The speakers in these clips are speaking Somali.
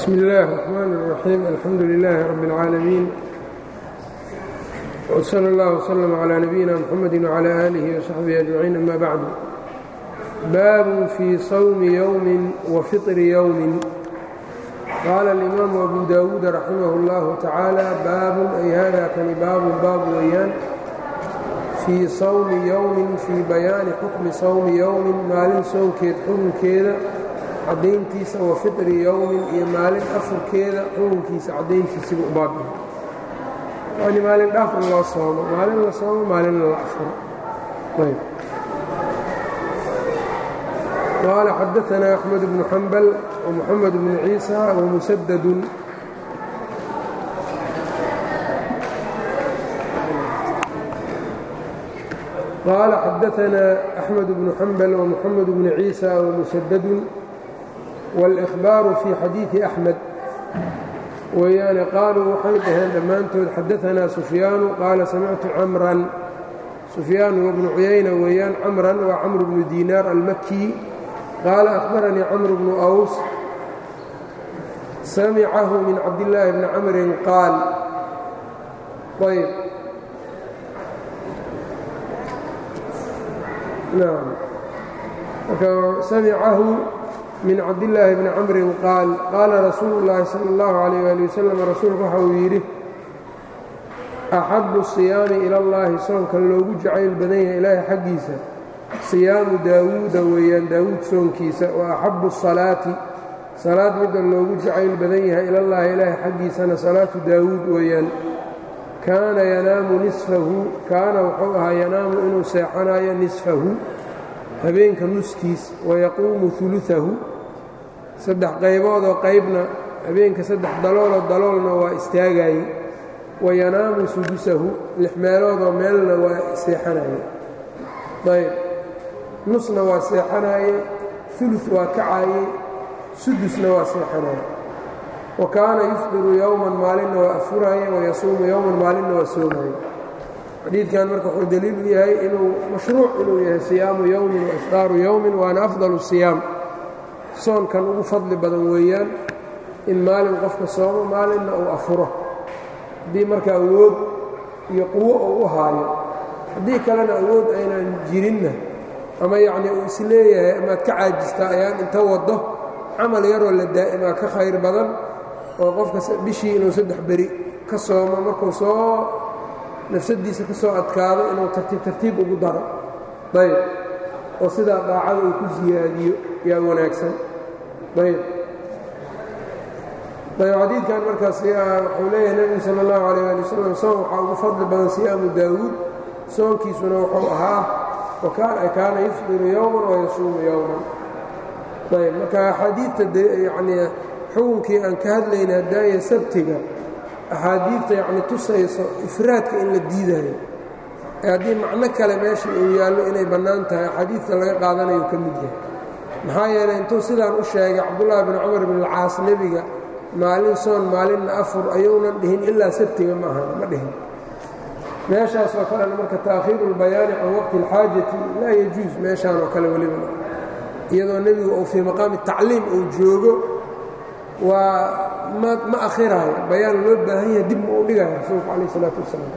bsm اllahi الرحmn الرaxيim alxamdu لilaahi rab اlcaalamiin wslى اllah وslm عlى nabiyina mxamedi وعlى آlih وsaxbihi أجmaciin ama bacdu baabun fii sawmi ywmi wafiطri ywmi qaala اlimaamu abu dawuud raximah اllahu tacaala baabun ay hada kani baabun baab weeyaan fii sawmi yowmin fii bayaani xukmi sawmi yowmin maalin soonkeed xukunkeeda caddayntiisa wa fitri yowmin iyo maalin afurkeeda xukunkiisa caddayntiisiba u baabihi yani maalin dhaaf in loo soomo maalin la soomo maalinna la afuro ayb qaala xadaanaa axmed bnu xambal ومxamed bnu ciisa وmusadadun qaala xadaanaa axmed bnu xambal ومxamed bnu ciisa وmusadadun wاlإkhbaaru fii xadiiثi أxmed weeyaane qaaluu waxay dhaheen dhammaantood xadaanaa sufyaanu qaala samictu camran sufyaan wbnu cuyayna weeyaan camran waa camr bnu diinaar almaki qaala أkhbaranii camr bnu أws samicahu min cabdillaahi bni camrin qaal ayb nam marka samicahu min cabdillaahi bni camrin qaal qaala rasuulu llaahi sala اllahu calayh ali wasalam rasuulku waxa uu yidhi axabu siyaami ila اllahi soonkan loogu jacayl badan yahay ilaahay xaggiisa siyaamu daawuuda weeyaan daawuud soonkiisa wa axabu salaati salaad midda loogu jacayl badan yahay ilallaahi ilaahay xaggiisana salaatu daawuud weeyaan kaana yanaamu nisfahu kaana wuxuu ahaa yanaamu inuu seexanayo nisfahu habeenka nuskiis wayaquumu uluahu saddex qayboodoo qaybna habeenka saddex dalooloo daloolna waa istaagaye wayanaamu sudusahu lix meeloodoo meelna waa seexanaye ayb nusna waa seexanaaye ulu waa kacaye sudusna waa seexanaaye wa kaana yufdiru yowman maalinna waa afuraaye wayasuumu yowman maalinna waa soomaye xadiidkan marka wuxuu daliil u yahay inuu mashruuc inuu yahay siyaamu yowmin wa ifdaaru yowmin waana afdalu siyaam soonkan ugu fadli badan weeyaan in maalin qofka soomo maalinna uu afuro haddii marka awood iyo quwo uu u haayo haddii kalena awood aynan jirinna ama yacnii uu isleeyahay amaad ka caajistaa ayaan inta waddo camal yaroo la daa'imaa ka khayr badan oo qofka bishii inuu saddex beri ka soomo markuu soo nafsadiisa ka soo adkaado inuu tartiib tartiib ugu daro ayb oo sidaa daacada uu ku siyaadiyo yaa wanaagsan ayb ayb xadiidkan markaas wuxuu leeyahay nebigu sala اllahu alayh ali wasalam soon waxaa ugu fadli badan siyaamu daawuud soonkiisuna wuxuu ahaa kaana yufdiru yowman wayasuumu yowman ayb marka axaadiidta yanii xukunkii aan ka hadlayna hadaaya sabtiga axaadiidta yacni tusayso ifraadka in la diidayo ee haddii macno kale meesha uu yaallo inay bannaan tahay axaadiidta laga qaadanayo ka mid yahay maxaa yeelay intuu sidaan u sheegay cabdullaahi bin cumar bin alcaas nebiga maalin soon maalinna afur ayuunan dhihin ilaa sabtiga ma ahan ma dhihin meeshaas oo kalena marka taakhiiru اlbayaani can waqti اlxaajati laa yajuus meeshaan oo kale weliba iyadoo nebigu uu fii maqaami tacliim uu joogo waa ma akhiraayo bayaan loo baahan yahay dib ma u dhigayo rasuulku calayh isalaatu wasalaam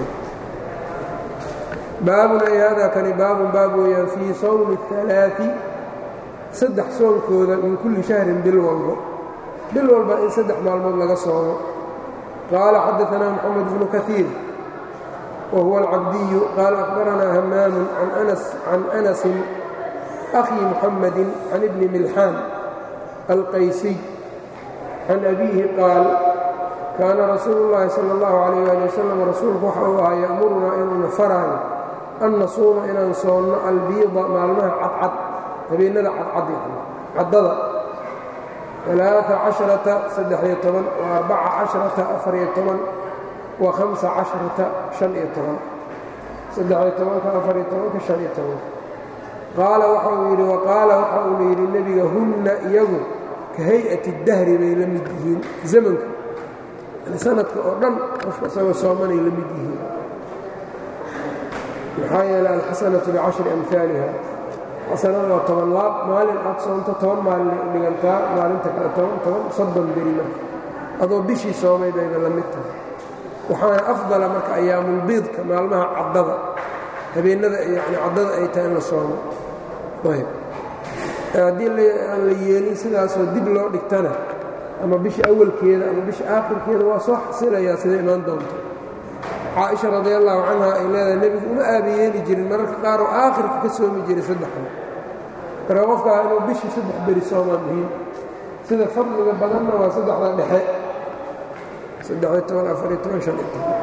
baabun ay hada kani baabun baab weeyaan fii sawmi اhalaai saddex soonkooda min kulli shahrin bil walbo bil walba in saddex maalmood laga soomo qaala xadaanaa moxamed bnu kaiir whuwa alcabdiyu qaala akhbaranaa hamaamu can anasin akhi muxamadi can ibni milxaan alqaysiy can abiihi qaal kaana rasuulu llaahi sala اllahu calayh ali wasalam rasuulku waxa uu ahaa ya'murunaa inuuna faraayo an nasuuma inaan soonno albiida maalmaha cadcad habeennada cadcad caddada alaaثa caشharata saddex-iyo toban wa arbaca caشharata afar-iyo toban wa hamsa caشharata شhan-iyo toban saddex-iyo tobanka afar-iyo tobanka شhan-iyo tobanka qaala waxa uu yidhi waqaala waxa uuna yidhi nebiga hunna iyagu ka hay-ati اdahri bay la mid yihiin zamanka sanadka oo dhan qofka isagoo soomanay la mid yihiin maxaa yeelay alxasanaةu bicashri amhaaliha xasanada waa toban laab maalin aad soonto toban maalin ay u dhigantaa maalinta kale toban toban soddon beri marka adoo bishii soomay bayba la mid tahay waxaana afdala marka ayaamulbiidka maalmaha caddada habeennada yani caddada ay tahay in la soomo ayb haddii aan la yeelin sidaasoo dib loo dhigtana ama bisha awalkeeda ama bisha aakhirkeeda waa soo xasilayaa sida imaan doonto caaisha radi allahu canha ay leedahay nebigu uma aabayeeli jirin mararka qaar oo aakhirka ka soomi jiray saddexda marka qofkaa inuu bishii saddex beri soomaa muhiim sida fadliga badanna waa saddexda dhexe saddexiyo toban afariyo toban shan iyo toban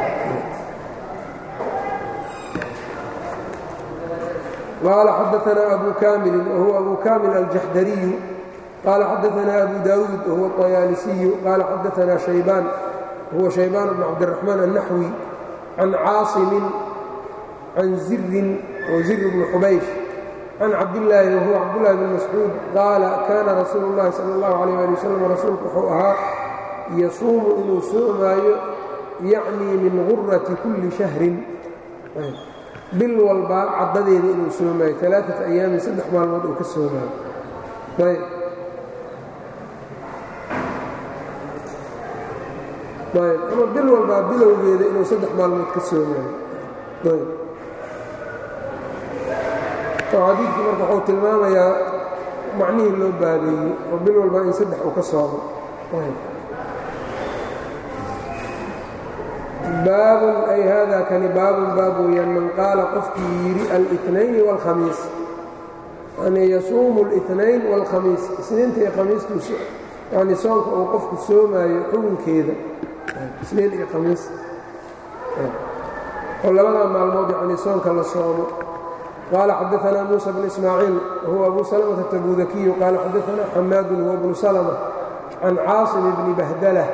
قال xdثna أbو كاmل وهو أbو كاmل الجحdري قال xdثna أbو داود وهو الطyالسي قال xdثna شhيبان وهو شhيبان بن عبدالرحمن النحوي عن cاaصم عن زر وزر بن حbayش عن cabداللahi وهو cabداللahi بن مسعوud qاaل kاna رasuuل اللahi صلى الله عليه لي وسلم rasuulku wuxuu ahaa yasuumu inuu soomaayo yacnii min غuraةi كuلi شhهri bil walba caddadeeda inuu soomaayo alaaata ayaamin saddex maalmood uu ka soomaayo ayb ayb ama bil walbaa bilowgeeda inuu saddex maalmood ka soomaayo ayb oo xadiidkii marka wuxuu tilmaamayaa macnihii loo baabeeyey oo bil walbaa in saddex uu ka soomo ayb baabun ay hada kani baabun baab weeyaan man qaala qofkii yidhi alinayn wاlkhamiis yani yasuumu اlinayn wاlkhamiis isniinta iyo khamiistu yani soonka uu qofku soomaayo xugunkeeda isniin iyo khamiis oo labadaa maalmood yani soonka la soomo qaala xadaثna muuسى bn ismaaciil wahuwa abu salmةa tabudakiyu qaala xadaثna xamaadu huwa bnu slmة can caaصim bni bahdlة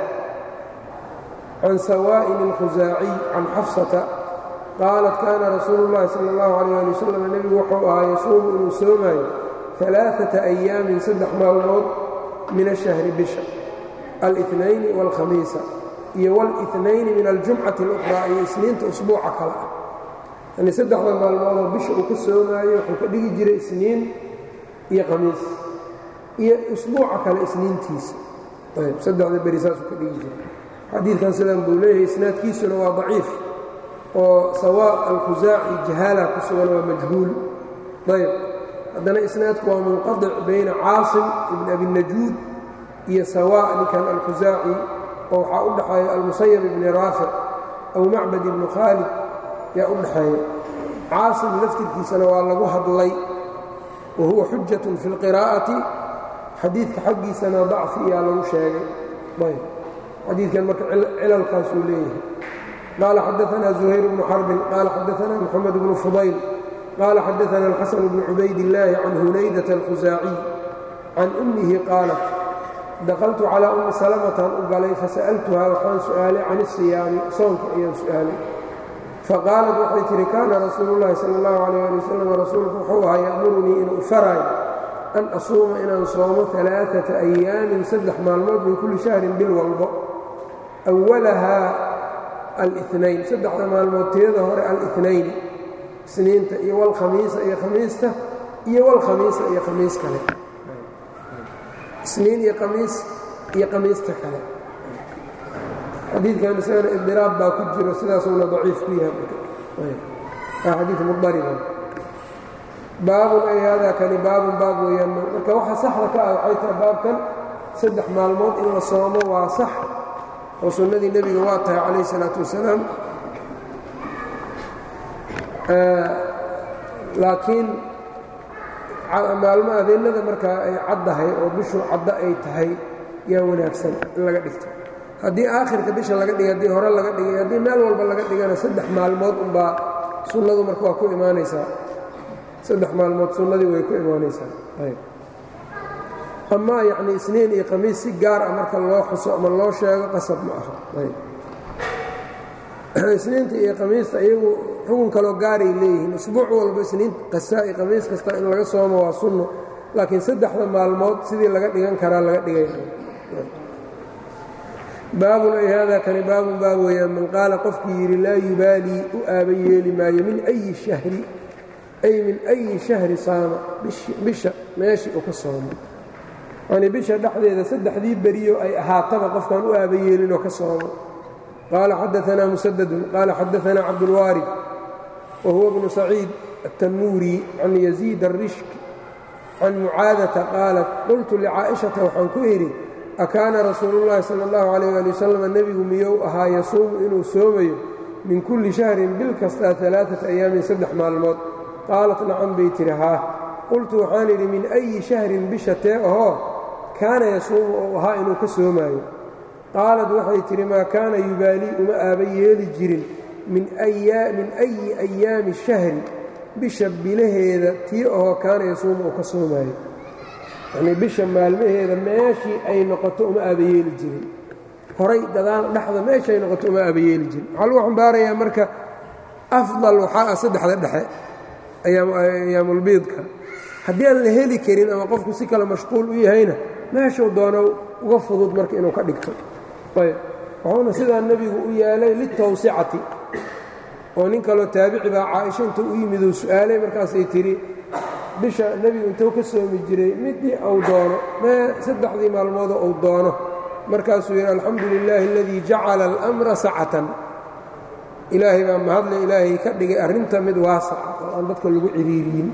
can sawa'in اlkhusaaciy can xafsata qaalat kaana rasuulu اllahi salى اllahu alيyه ali wasalam nebigu wuxuu ahaa yasuumu inuu soomaayo alaaثaةa أyaamin saddex maalmood min ashahri bisha alاثnayni wاlkhamiisa iyo wاlاثnayni min aljumcati اlأkhraa iyo isniinta usbuuca kale ah yani saddexda maalmoodoo bisha uu ka soomaayo wuxuu ka dhigi jiray isniin iyo khamiis iyo usbuuca kale isniintiisa ayb saddexda beri saasuu ka dhigi jiray xadiidkan sidan buu leeyahay isnaadkiisuna waa daciif oo sawaa alkhusaaci jahaala ku sugan waa majhuul ayb haddana isnaadku waa munqadic bayna caasim ibn abinajuud iyo sawaa ninkan alkhusaaci oo waxaa u dhaxeeya almusayab ibni raafic aw macbad ibnu khaalid yaa u dhaxeeya caasim laftirkiisana waa lagu hadlay wa huwa xujatun fi اlqiraa'ati xadiidka xaggiisana dacfi yaa lagu sheegay ayb xadiidkan marka cilalkaasuu leeyahay qaala xadaثna زuhayr bnu xarbin qaala xadaثna mxamed bnu fudayl qaala xadaثna الxasan bnu cubaydillaahi can hunaydaة اlkhusaaciy can ummihi qaalat dakaltu calىa ummi salmatan u galay fasa'altuhaa waxaan su'aalay can الsiyaami soonka ayaan su'aalay faqaalat waxay tihi kaana rasuulu اllahi salى اllahu عalيh ali wasalam rasuulku wuxuu ahaa ya'murunii inuu ifaraayo an asuuma inaan soomo alaaata ayaamin saddex maalmood min kulli shahrin bil walbo awalahaa alinayn saddexda maalmood teeda hore alinayn isniinta iyo wlkhamiisa iyo khamiista iyo wlkhamiisa iyo khamiis kale isniin iyo khamiis iyo khamiista kale xadiidkan isagana idiraab baa ku jiro sidaasuuna daciif ku yahay xadii mudariba baabun ay haadaa kani baabun baab weeyaan marka waxa saxda ka ah waxay tahay baabkan saddex maalmood in la soomo waa sax oo sunnadii nebiga waa tahay calayh isalaatu wasalaam laakiin maalmo adeennada markaa ay caddahay oo bishu caddo ay tahay yaa wanaagsan in laga dhigto haddii aakhirka bisha laga dhigay haddii hore laga dhigay haddii meel walba laga dhigana saddex maalmood unbaa sunnadu marka waa ku imaanaysaa saddex maalmood sunnadii way ku imaanaysaa ayb amaa yacni isniin iyo khamiis si gaar ah marka loo xuso ama loo sheego qasab ma aha ayb isniinta iyo khamiista iyagu xukun kaloo gaaray leeyihiin usbuuc walba isniin kastaa iyo khamiis kasta in laga soomo waa sunno laakiin saddexda maalmood sidii laga dhigan karaa laga dhigay baabun ay haadaa kani baabun baab weeyaan man qaala qofkii yidhi laa yubaalii u aaba yeeli maayo min ayi shahri ay min أyi شhahri saama bisha meeshii uu ka soomo yani bisha dhexdeeda saddexdii beriyo ay ahaataba qofkaan u aaba yeelinoo ka soomo qaala xadaثna muسدد qaala xadaثna cabdالwاrث وhuwa بن سacيid التنوurي can يزيid الrishk can mucaadaةa qaalat qultu لcaaئiشhaةa waxaan ku idhi akaana rasuulu الlahi salى الlaه عalيه alي wsلم nebigu miyou ahaa yasuumu inuu soomayo min kulli shahrin bil kastaa alaaata ayaamin saddex maalmood qaalat nacam bay tihi haa qultu waxaan idhi min ayi shahrin bisha tee ahoo kaana yasuumu ou ahaa inuu ka soomaayo qaalad waxay tidhi maa kaana yubaalii uma aaba yeeli jirin min ayi ayaami shahri bisha bilaheeda tii ahoo kaana yasuumu uu ka soomaayo yacnii bisha maalmaheeda meeshii ay noqoto uma aaba yeeli jirin horay gadaal dhexda meeshay noqoto uma aabayeeli jirin waxaa lagu xambaarayaa marka afdal waxaa ah saddexda dhexe ayaamulbiidka haddii aan la heli karin ama qofku si kale mashquul u yahayna meeshuu doono uga fudud marka inuu ka dhigto ayb wuxuuna sidaa nebigu u yeelay litawsicati oo nin kaloo taabici baa caaisha intuu u yimid uu su'aalay markaasay tidhi bisha nebigu intuu ka soomi jiray midii uu doono mee saddexdii maalmoodoo uu doono markaasuu yidhi alxamdu lilaahi aladii jacala almra sacatan ilaahay baa mahadle ilaahay ka dhigay arrinta mid waasaca oo aan dadka lagu ciriiriyin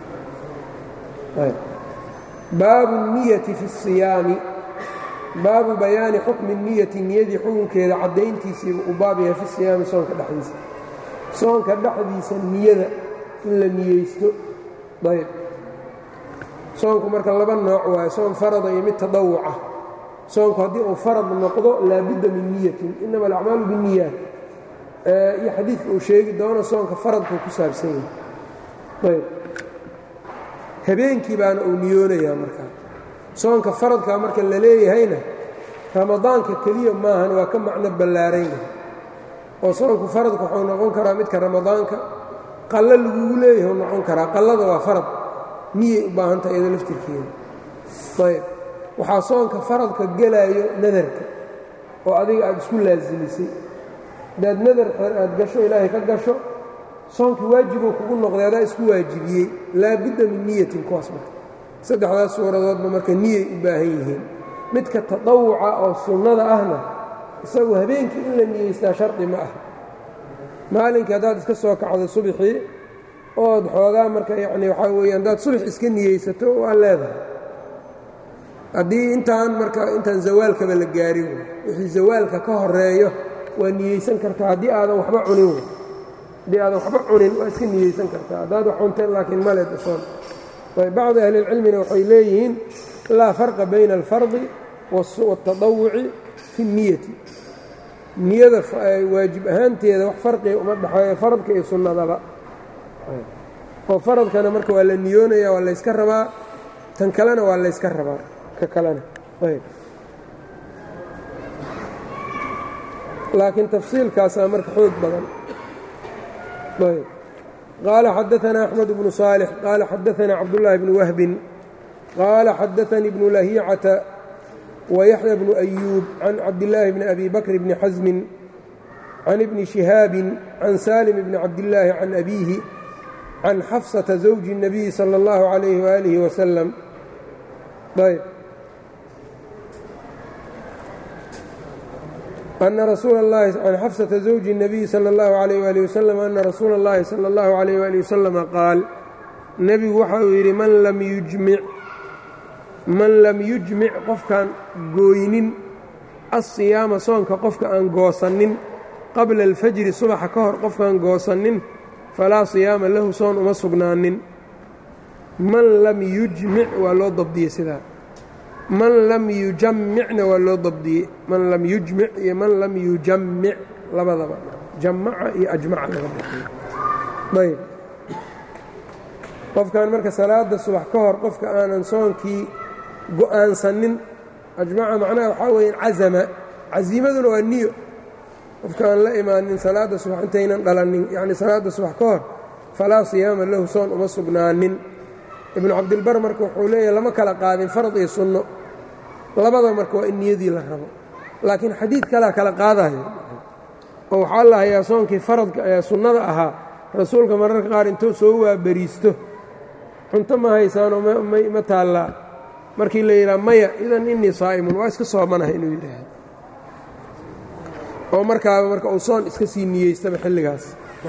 baabu niyati fi الsiyaami baabu bayaani xukmi niyati niyadii xukunkeeda caddayntiisiiba u baab yahay fi siyaami soonka dhexdiisa soonka dhexdiisa niyada in la niyeysto ayb soonku marka laba nooc waayo soon farada iyo mid tadawuca soonku haddii uu farad noqdo laabudda min niyatin inama alacmaalu binniyaat iyo xadiidka uu sheegi doono soonka faradkuu ku saabsan yahay ayb habeenkii baana uu niyoonayaa markaa soonka faradkaa marka la leeyahayna ramadaanka keliya maahan waa ka macno ballaaran yahay oo soonku faradka wuxuu noqon karaa midka ramadaanka qallo lagugu leeyahay u noqon karaa qallada waa farad niyay u baahantaha iyado laftirkeeda ayb waxaa soonka faradka gelaayo nadarka oo adiga aad isku laasimisay hadaad nadar aad gasho ilaahay ka gasho soonkii waajibuu kugu noqday adaa isku waajibiyey laabudda min niyatin kuwaas marka saddexdaas suuradoodba marka niyay u baahan yihiin midka tadawuca oo sunnada ahna isagu habeenkii in la niyeystaa shardi ma ah maalinkii haddaad iska soo kacdo subxii ood xoogaa marka yacni waxaa weeye haddaad subax iska niyeysato waa leedahay haddii intaan marka intaan zawaalkaba la gaarin wixii zawaalka ka horeeyo waa niyeysan kartaa haddii aadan waxba cunin haddii aadan waxba cunin waa iska niyeysan kartaa haddaad wax cunteen laakiin male dasoon bacdi ahlilcilmina waxay leeyihiin laa farqa bayna alfardi waاltadawuci fi اniyati niyada waajib ahaanteeda wax farqiga uma dhexeeyo faradka iyo sunnadaba oo faradkana marka waa la niyoonaya waa layska rabaa tan kalena waa layska rabaa ka kalena laakiin tafsiilkaasaa marka xoog badan qaala xadaثna أxmed bnu صاalح qaala xadaثna cabdالlahi bn wahbin qaala xadaثanii bnu lahicata وyaحya bnu أyuub can cabdالlaahi bni abi bakr bni xasmin can ibni شihaabi can salim bni cabdالlaahi can abiihi can xafsaةa zawji الnabiyi salى اllahu عalayh walihi waslm ayb أن رsuuل الlahi can xafsةa زawji النabiyi slى الlaه عalيه وaلiه وsلم أna rasuula الlahi slى الlaه عalيه وaلiه وsلم qaal nebigu waxa uu yidhi man lam yujmic qofkaan gooynin aلصiyaama soonka qofka aan goosanin qabla اlfajri subaxa ka hor qofkaan goosanin falaa صiyaama lahu soon uma sugnaanin man lam yujmic waa loo dabdiyey sidaa man lam yujamicna waa loo dabdiyey man lam yujmic iyo man lam yujamic labadaba jamaca iyo ajmaca laga bixiyo ayb qofkan marka salaada subax ka hor qofka aanan soonkii go'aansanin ajmaca macnaha waxaa weeyaan cazama casiimaduna waa niyo qofka aan la imaanin salaadda subax intaynan dhalanin yacni salaadda subax ka hor falaa siyaama lahu soon uma sugnaanin ibnu cabdilbar marka wuxuu leeyahay lama kala qaadin farad iyo sunno labada marka waa in niyadii la rabo laakiin xadiid kalea kala qaadayo oo waxaa la hayaa soonkii faradka ee sunnada ahaa rasuulka mararka qaar intuu soo waaberiisto cunto ma haysaanoo ma taallaa markii la yidhaha maya idan innii saa'imun waa iska soomanahay inuu yidhaahdo oo markaaba marka uu soon iska sii niyeystaba xilligaas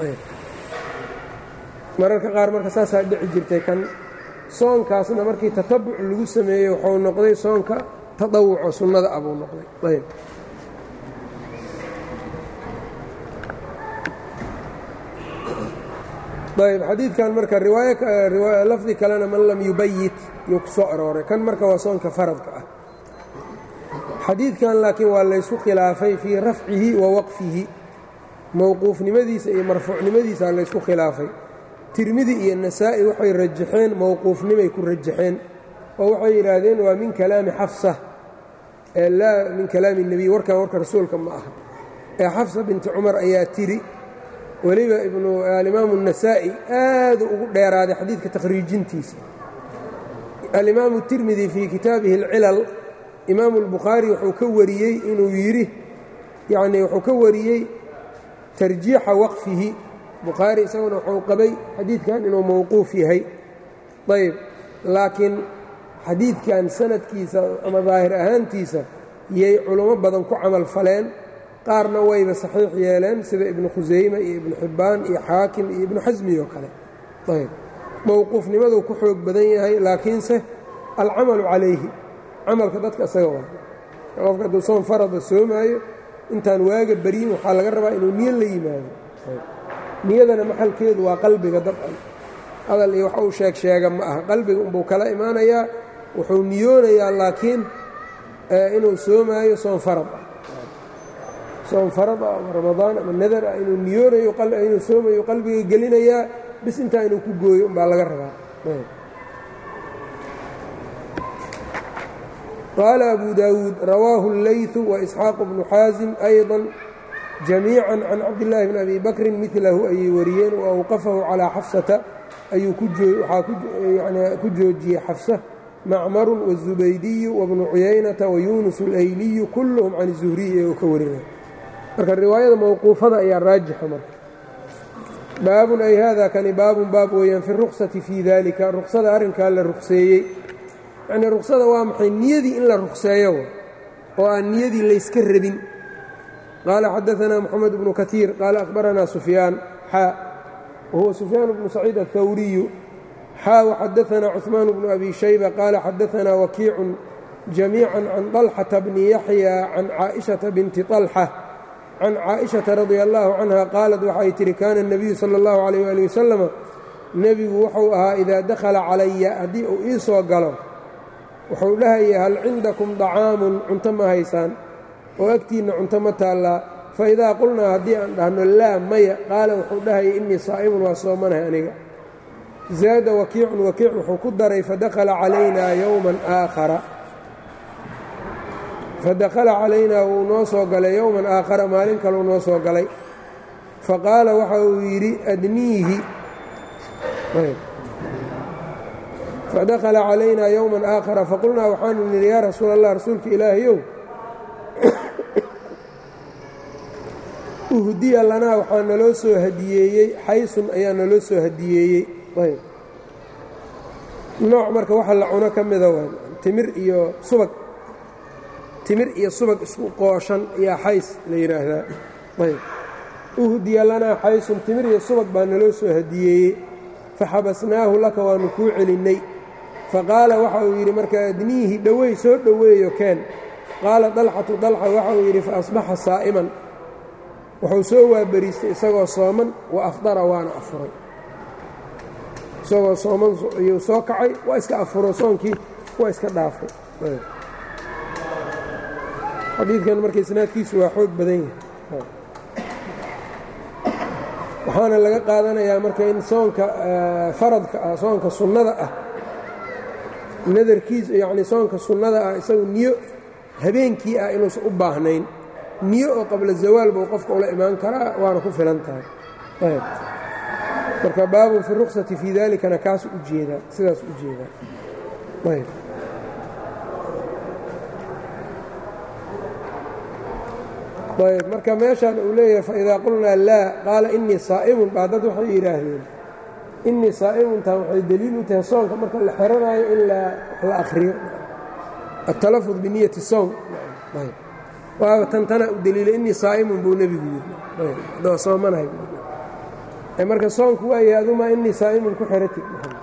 mararka qaar marka saasaa dhici jirtay kan soonkaasna markii tatabuc lagu sameeyey wuxuu noqday soonka tadawuco sunnada ah buu noqday ayb ayb xadiidkan marka riwaaya lafdi kalena man lam yubayit yuu ku soo arooray kan marka waa soonka faradka ah xadiidkan laakiin waa laysku khilaafay fii rafcihi wa waqfihi mowquufnimadiisa iyo marfuucnimadiisa laysku khilaafay tirmidi iyo nasaa'i waxay rajaxeen mowquufnimay ku rajaxeen oo waxay yidhaahdeen waa min kalaami xafsa ee laa min kalaami nebiy warkan warka rasuulka ma aha ee xafsa binti cumar ayaa tiri weliba alimaamu النasaa'i aadu ugu dheeraaday xadiidka takhriijintiisa alimaamu tirmidi fii kitaabihi اlcilal imaamu اlbukhaari wuxuu ka wariyey inuu yidhi yanii wuxuu ka wariyey tarjiixa waqfihi bukhaari isaguna wuxuu qabay xadiidkan inuu mowquuf yahay ayb laakiin xadiidkan sanadkiisa ama daahir ahaantiisa yay culummo badan ku camal faleen qaarna wayba saxiix yeeleen sida ibnu khusayme iyo ibnu xibbaan iyo xaakim iyo ibnu xasmi oo kale ayb mowquufnimaduu ku xoog badan yahay laakiinse alcamalu calayhi camalka dadka isaga waa qofka hadduu soon farada soomaayo intaan waaga baryin waxaa laga rabaa inuu niyo la yimaado niyadana maxalkeedu waa qalbiga dabcan hadal iyo wax uu sheeg sheega ma aha qalbiga unbuu kala imaanayaa wuxuu niyoonayaa laakiin inuu soomaayo soon farad ah soon farad ah ama ramadaan ama nadar ah inuu niyoonayo inuu soomayo qalbiga gelinayaa bis intaa inuu ku gooyo umbaa laga rabaa qaala abu daawuud rawaahu اllayثu waisxaaq bnu xaasim ayضا jamiica can cabdillaahi bn abi bakrin milahu ayay wariyeen waawqafahu calaa xafsata ayuu ku joojiyey xafsa macmaru wالzubaydiyu wabnu cuyaynata wayunus اlayliyu kulluhum can الzuhriy iyagoo ka warinaya marka riwaayada mowquufada ayaa raajixa marka baabun ay hada kani baabun baab weeyaan fi ruksati fii dalika ruksada arrinkaa la rukseeyey yacnii ruksada waa maxay niyadii in la rukseeyo oo aan niyadii layska rabin qaala xadaanaa moxamed bnu kaiir qaala akhbaranaa sufyaan xaa wahuwa sufyaan bnu saciid aلthawriyu xaa waxadaanaa cuثmaan bnu abi shayba qaala xadaanaa wakiicun jamiica can طalxata bni yaxya can caaئiشhaةa binti طalxa can caaئiشhaةa radia allahu canha qaalat waxay tihi kaana الnabiyu salى اllahu عalيyh ali wasalama nebigu wuxuu ahaa idaa dakhala calaya haddii uu ii soo galo wuxuu dhahaya hal cindakum طacaamun cunto ma haysaan oo agtiinna cunto ma taallaa faidaa qulnaa haddii aan dhahno laa maya qaala wuxuu dhahaya innii saa'imun waa soomanahay aniga zaada wakiicun wakiic wuxuu ku daray fadakhala calaynaa yowman aakhara fadakhala calaynaa wuu noo soo galay yowman aakhara maalin kaleu noo soo galay faqaala waxa uu yidhi adniihi fadakhala calaynaa yowman aakhara faqulnaa waxaanu nidhi yaa rasuul allah rasuulka ilaahayow uhdiya lanaa waxaa naloo soo hadiyeeyey xaysun ayaa naloo soo hadiyeeyey nooc marka waxa la cuno ka mida waa timir iyo subag timir iyo subag isku qooshan ayaa xays la yidhaahdaa ayb uhdiya lanaa xaysun timir iyo subag baa naloo soo hadiyeeyey faxabasnaahu laka waanu kuu celinnay faqaala waxa uu yidhi marka adniihi dhoweey soo dhoweeyo keen qaala dalxatu dalxa waxa uu yidhi fa asbaxa saa'iman wuxuu soo waaberiistay isagoo sooman wa afdara waana afuray isagoo sooman ayuu soo kacay waa iska afuro soonkii waa iska dhaafay xadiidkan marka isnaadkiisu waa xoog badan yahay waxaana laga qaadanayaa marka in soonka faradka ah soonka sunnada ah nadarkiisa yacni soonka sunnada ah isagu niyo habeenkii ah inuusan u baahnayn niyo oo qabla zawaal buu qofka ula imaan karaa waana ku filan tahay ayb marka baabun fi ruksati fii dalikana kaas u jeedaa sidaas u jeedaa ayb ayb marka meeshaan uu leeyahay faidaa qulnaa laa qaala inii saa'imun baa dad waxay yidhaahdeen inii saa'imuntaa waxay deliil u tahay soonka marka la xeranaayo in wax la akhriyo atalafud biniyati sowm waaba tantana u deliila inii saa'imun buu nebigu yidhi adoo soomanahay marka soonku waayahay adumaa inii saa'imun ku xeratid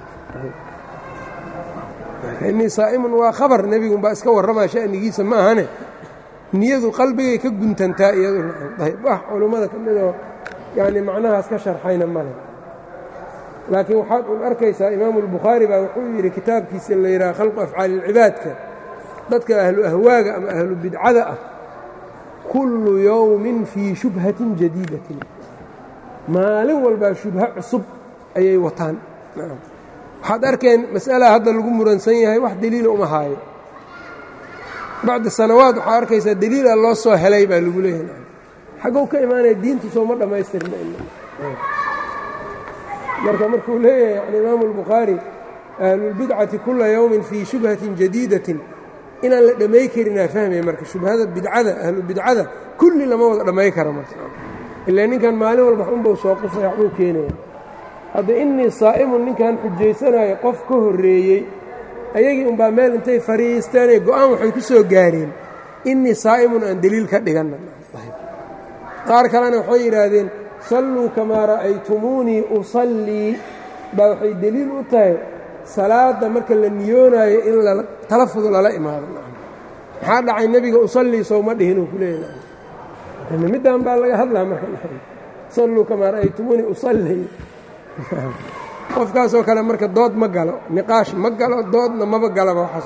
inii saa'imun waa khabar nebigunbaa iska warramaa sha'nigiisa ma ahane niyadu qalbigay ka guntantaa iyaduyb wax culummada ka midoo yani macnahaas ka sharxayna male laakiin waxaad un arkaysaa imaamu albukhaari baa wuxuu yidhi kitaabkiisa la yidhaha khalqu afcaali ilcibaadka dadka ahlu ahwaaga ama ahlu bidcada ah kullu yowmin fii shubhatin jadiidatin maalin walbaa shubho cusub ayay wataan waxaad arkeen mas'alaa hadda lagu muransan yahay wax deliila uma haayo bacda sanawaad waxaa arkaysaa deliila loo soo helay baa lagu leeyahay xaggow ka imaanaya diintu sooma dhammaystirna marka markuu leeyahay yani imaamu albukhaari ahlulbidcati kula yowmin fii shubhatin jadiidatin inaan la dhammay karinaa fahmaya marka shubhada bidcada ahlubidcada kulli lama wada dhammay kara marka ilaa ninkan maalin walba unbau soo qufaya waxbuu keenaya hadda innii saa'imun ninkan xujaysanayo qof ka horreeyey ayagii unbaa meel intay fadhiisteenay go-aan waxay ku soo gaareen innii saa'imun aan deliil ka dhiganna qaar kalena waxay yidhaahdeen salluu kamaa ra'aytumuunii usallii baa waxay deliil u tahay salaadda marka la niyoonaayo in talafud lala imaado maxaa dhacay nebiga usallii sowma dhihinuu ku leeyahay middan baa laga hadlaa marka salluu kamaa ra'aytumuunii usallii qofkaasoo kale marka dood ma galo niqaash ma galo doodna maba galaba waxaas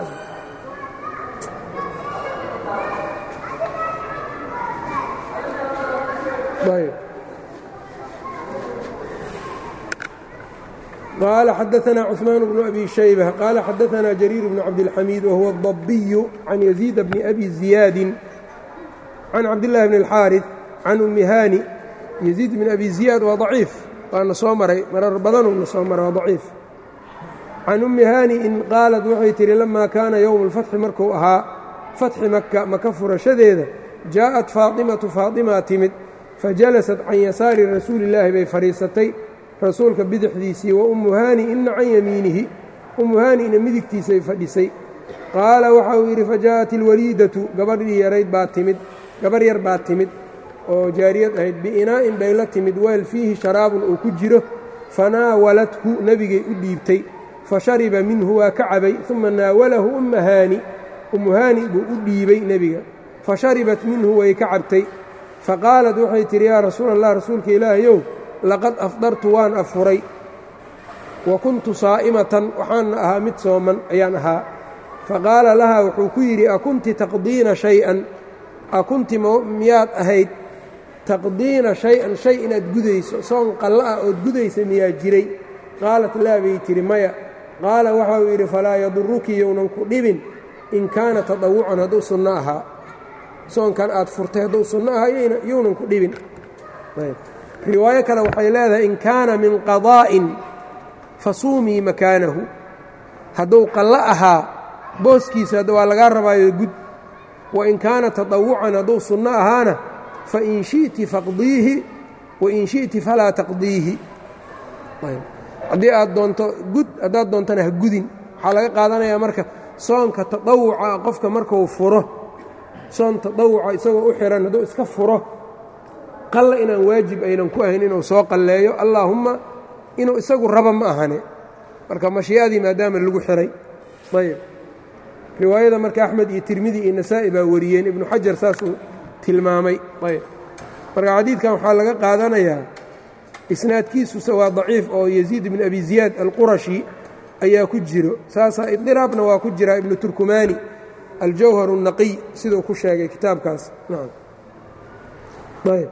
قال xدثنا cثمان بن أbي شhيبة قال xدثنا جرير بن عبدالحميد وهو الضبي عن يزيد بن أbي زياد عن عبدالله بن الحاaرث عن أmi hاني يزيد بن أbي زياد waa ضaciif waana soo maray marar badanuna soo maray waa ضaciif can أmi hانi in qaalad waxay tihi لama kaana yowم الفتxi markuu ahaa fatxi maka maka furashadeeda jaaءat faaطimaةu faaطimaa timid fajalasat can yasaari rasuuli الlaahi bay fadhiisatay rasuulka bidixdiisii wa ummu haani ina can yamiinihi ummu haani'na midigtiisay fadhisay qaala waxa uu yidhi fajaءat ilwaliidatu gabadhii yarayd baa timid gabarh yar baa timid oo jaariyad ahayd biinaa'in bay la timid weel fiihi sharaabun uu ku jiro fanaawalathu nebigay u dhiibtay fashariba minhu waa ka cabay uma naawalahu umma haani ummu haani buu u dhiibay nebiga fasharibat minhu way ka cabtay faqaalat waxay tidhi yaa rasuula allah rasuulka ilaahayow laqad afdartu waan afuray wa kuntu saa'imatan waxaana ahaa mid sooman ayaan ahaa faqaala lahaa wuxuu ku yidhi akunti taqdiina shay-an akunti miyaad ahayd taqdiina shay-an shay inaad gudayso soon qallo ah ood gudaysa miyaa jiray qaalat laa bay tidhi maya qaala waxa uu yidhi falaa yaduruki younan ku dhibin in kaana tadawucan hadduu sunno ahaa soonkan aad furtay hadduu sunno ahaa younan ku dhibin riwaayo kale waxay leedahay in kaana min qadaa'in fasuumii makaanahu hadduu qallo ahaa booskiisa waa lagaa rabaayo gud wain kaana taطawucan hadduu sunno ahaana fain shi'ti faqdiihi wain shi'ti falaa taqdiihi haddii aad doonto gud haddaad doontana ha gudin waxaa laga qaadanayaa marka soonka taطawuca qofka markuu furo soon taطawuca isagoo u xihan hadduu iska furo qalla inaan waajib aynan ku ahayn inuu soo qalleeyo allaahumma inuu isagu raba ma ahane marka mashii'adii maadaama lagu xihay ayb riwaayada marka axmed iyo tirmidi iyo nasaa'i baa wariyeen ibnu xajar saasuu tilmaamay ayb marka xadiidkan waxaa laga qaadanayaa isnaadkiisuse waa daciif oo yaziid ibn abi ziyaad alqurashi ayaa ku jiro saasaa idiraabna waa ku jiraa ibnu turkumaani aljawhar الnaqiy siduu ku sheegay kitaabkaas nacam ayb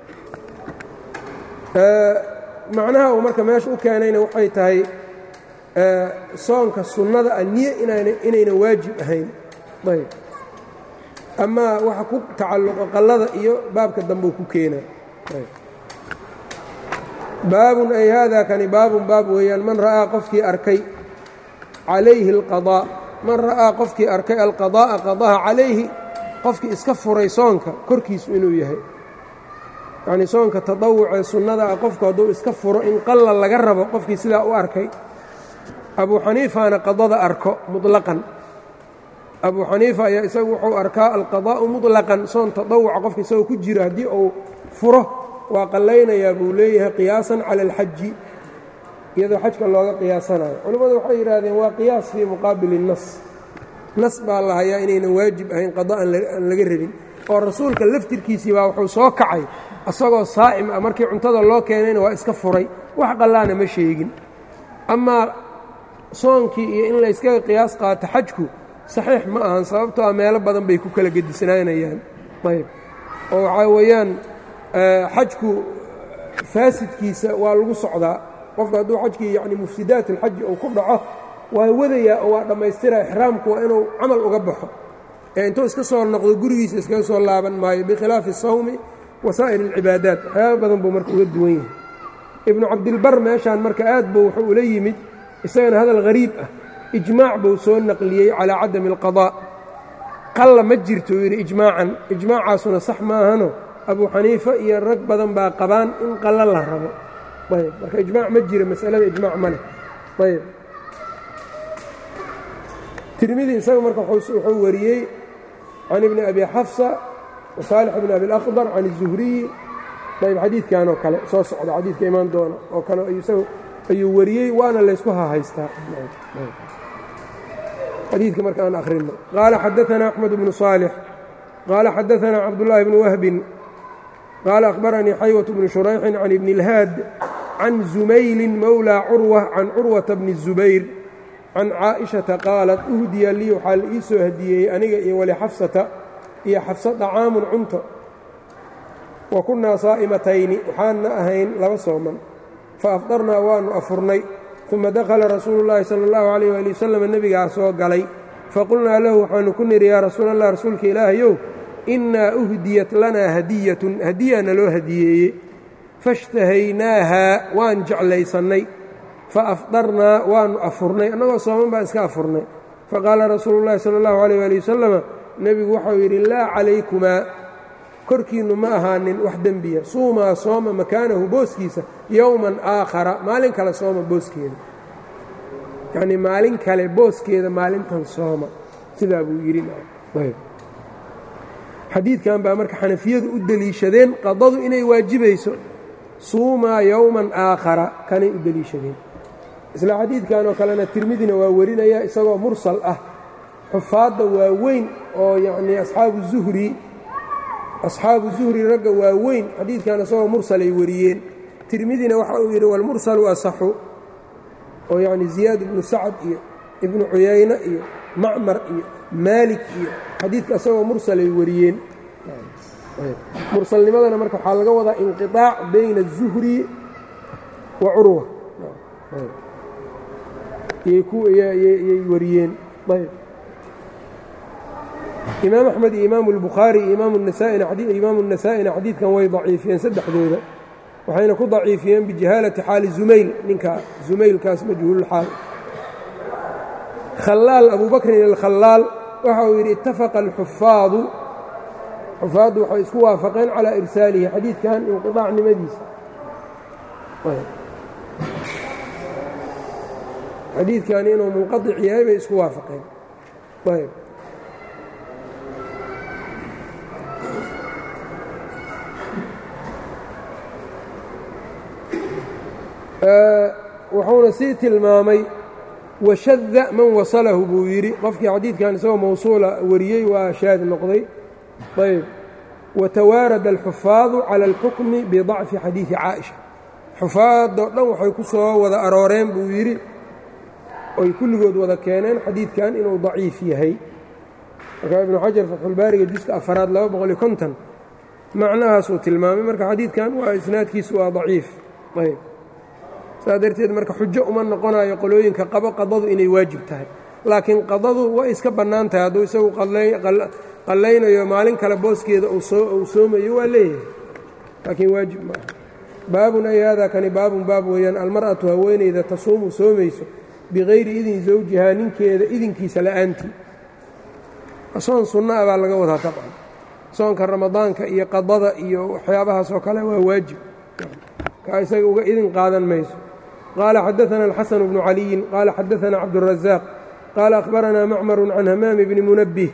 macnaha uu marka meesha u keenayna waxay tahay soonka sunnada a niye inayna waajib ahayn ayb amaa waxa ku tacalluqo qallada iyo baabka dambeu ku keenaa baabun ay haadaa kani baabun baab weeyaan man ra'aa qofkii arkay calayhi alqadaa man ra'aa qofkii arkay alqadaa'a qadaha calayhi qofkii iska furay soonka korkiisu inuu yahay yacnii soonka tadawucee sunnada ah qofku hadduu iska furo in qalla laga rabo qofkii sidaa u arkay abuu xaniifana qadada arko muطlaqan abuu xaniifa ayaa isagu wuxuu arkaa alqadaa'u muطlaqan soon tadawuca qofka isagoo ku jiro haddii uu furo waa qallaynayaa buu leeyahay qiyaasan cala alxaji iyadoo xajka looga qiyaasanayo culimmadu waxay yidhaahdeen waa qiyaas fii muqaabili الnas nas baa la hayaa inaynan waajib ahayn qada aan laga rabin oo rasuulka laftirkiisii baa wuxuu soo kacay asagoo saa'im ah markii cuntada loo keenayna waa iska furay wax qallaana ma sheegin amaa soonkii iyo in layskaga qiyaas qaato xajku saxiix ma ahan sababtoo ah meelo badan bay ku kala gedisnaanayaan ayb oo waxaa weeyaan xajku faasidkiisa waa lagu socdaa qofka hadduu xajkii yacni mufsidaat alxaji uu ku dhaco waa wadayaa oo waa dhammaystira ixraamku waa inuu camal uga baxo ee intuu iska soo noqdo gurigiisa iskaga soo laaban maayo bikhilaafi asawmi wa saa'ir alcibaadaat waxyaaba badan buu marka uga duwan yahay ibnu cabdilbar meeshaan marka aad buu wuxuu ula yimid isagana hadal hariib ah ijmaac buu soo naqliyey calaa cadami alqadaa qalla ma jirto uu yidhi ijmaacan ijmaacaasuna sax maahano abuu xaniifa iyo rag badan baa qabaan in qallo la rabo ayb marka ijmaac ma jira masalada ijmaac ma leh ayb tirmidi isaga marka wuxuu wariyey can ibni abi xafsa wasaalix bni abi اlakhdar can الzuhriyi ayb xadiidkan oo kale soo socda xadiidka imaan doona oo kale ayuu wariyey waana laysku hahaystaa xadiidka marka aan akhrino qaala xadaثna أxmed bnu صaalix qaala xadaثna cabdالlahi bni wahbin qaala akhbaranii xaywة bni shurayxin can ibni اlhaad can zumayli mowlى curwة can curwaةa bni الzubayr can caaئiشhaةa qaalat uhdiya lii waxaa la ii soo hadiyeeyey aniga iyo walixafsata iyo xafsa طacaamun cunto wa kunnaa saa'imatayni waxaanna ahayn laba sooman faafdarnaa waannu afurnay uma dakhala rasuulu llaahi sala allahu calayh waali wasalam nebigaa soo galay faqulnaa lahu waxaannu ku nidhi yaa rasuul allah rasuulka ilaahayow innaa uhdiyat lanaa hadiyatun hadiyaa naloo hadiyeeye faishtahaynaahaa waan jeclaysannay faafdarnaa waannu afurnay annagoo sooman baan iska afurnay faqaala rasuulu llahi sala allahu calayh waali wasalama nebigu waxau yidhi laa calaykumaa korkiinnu ma ahaanin wax dembiya suumaa sooma makaanahu booskiisa yowman aakhara maalin kale sooma booskeeda yacnii maalin kale booskeeda maalintan sooma sidaa buu yidhi xadiidkan baa marka xanafiyadu u deliishadeen qadadu inay waajibayso suumaa yowman aakhara kanay u deliishadeen isla xadiidkan oo kalena tirmidina waa warinaya isagoo mursal ah xufaadda waaweyn oo yacnii asxaabu zuhri asxaabu zuhri ragga waa weyn xadiidkan isagoo mursalay wariyeen tirmidina waxa uu yidhi walmursalu asaxu oo yacni ziyaad ibnu sacad iyo ibnu cuyayne iyo macmar iyo maalik iyo xadiidka isagoo mursalay wariyeen mursalnimadana marka waxaa laga wadaa inqiطaac bayna الzuhri wa curwa yay wariyeen ayb imaam axmed iyo imaam اlbukhaari iyo imaam الnasaa-ina xadiidkan way daciifiyeen saddexdooda waxayna ku daciifiyeen bijahaalati xaali zumayl ninka zumaylkaas majhuululxaal khalaal abu bakrin alkhalaal waxa uu yidhi itafaqa alxufaadu xufaaddu waxay isku waafaqeen calaa irsaalihi xadiidkan inqiطaacnimadiisa xadiidkani inuu munqaطic yahay bay isku waafaqeen ayb wuxuuna sii tilmaamay washada man wasalahu buu yidhi qofkii xadiidkan isagoo mawsuula wariyey waa shaad noqday ayb watawaarada alxufaadu cala alxukmi bidacfi xadiidi caaisha xufaadoo dhan waxay ku soo wada arooreen buu yidhi oy kulligood wada keeneen xadiidkan inuu daciif yahay marka ibnu xajar fatxulbaariga juska afaraad laba boqol iyo konton macnahaasuu tilmaamay marka xadiidkan waa isnaadkiisu waa daciif ayb saas darteed marka xujo uma noqonayo qolooyinka qabo qadadu inay waajib tahay laakiin qadadu way iska bannaan tahay hadduu isagu qallaynayo maalin kale booskeeda uu soomayo waa leeyahay laakiin waajib ma aha baabun ay haadaa kani baabun baab weeyaan almar'atu haweenayda tasuumu soomayso bikayri idin zawjihaa ninkeeda idinkiisa la'aantii soon sunna ah baa laga wadaa dabcan soonka ramadaanka iyo qadada iyo waxyaabahaas oo kale waa waajib kaa isaga uga idin qaadan mayso qaala xadaثana الxasan bnu caliyin qaala xadaثana cabdالraزaaq qaala akhbaranaa macmaru can hamaam bni munabih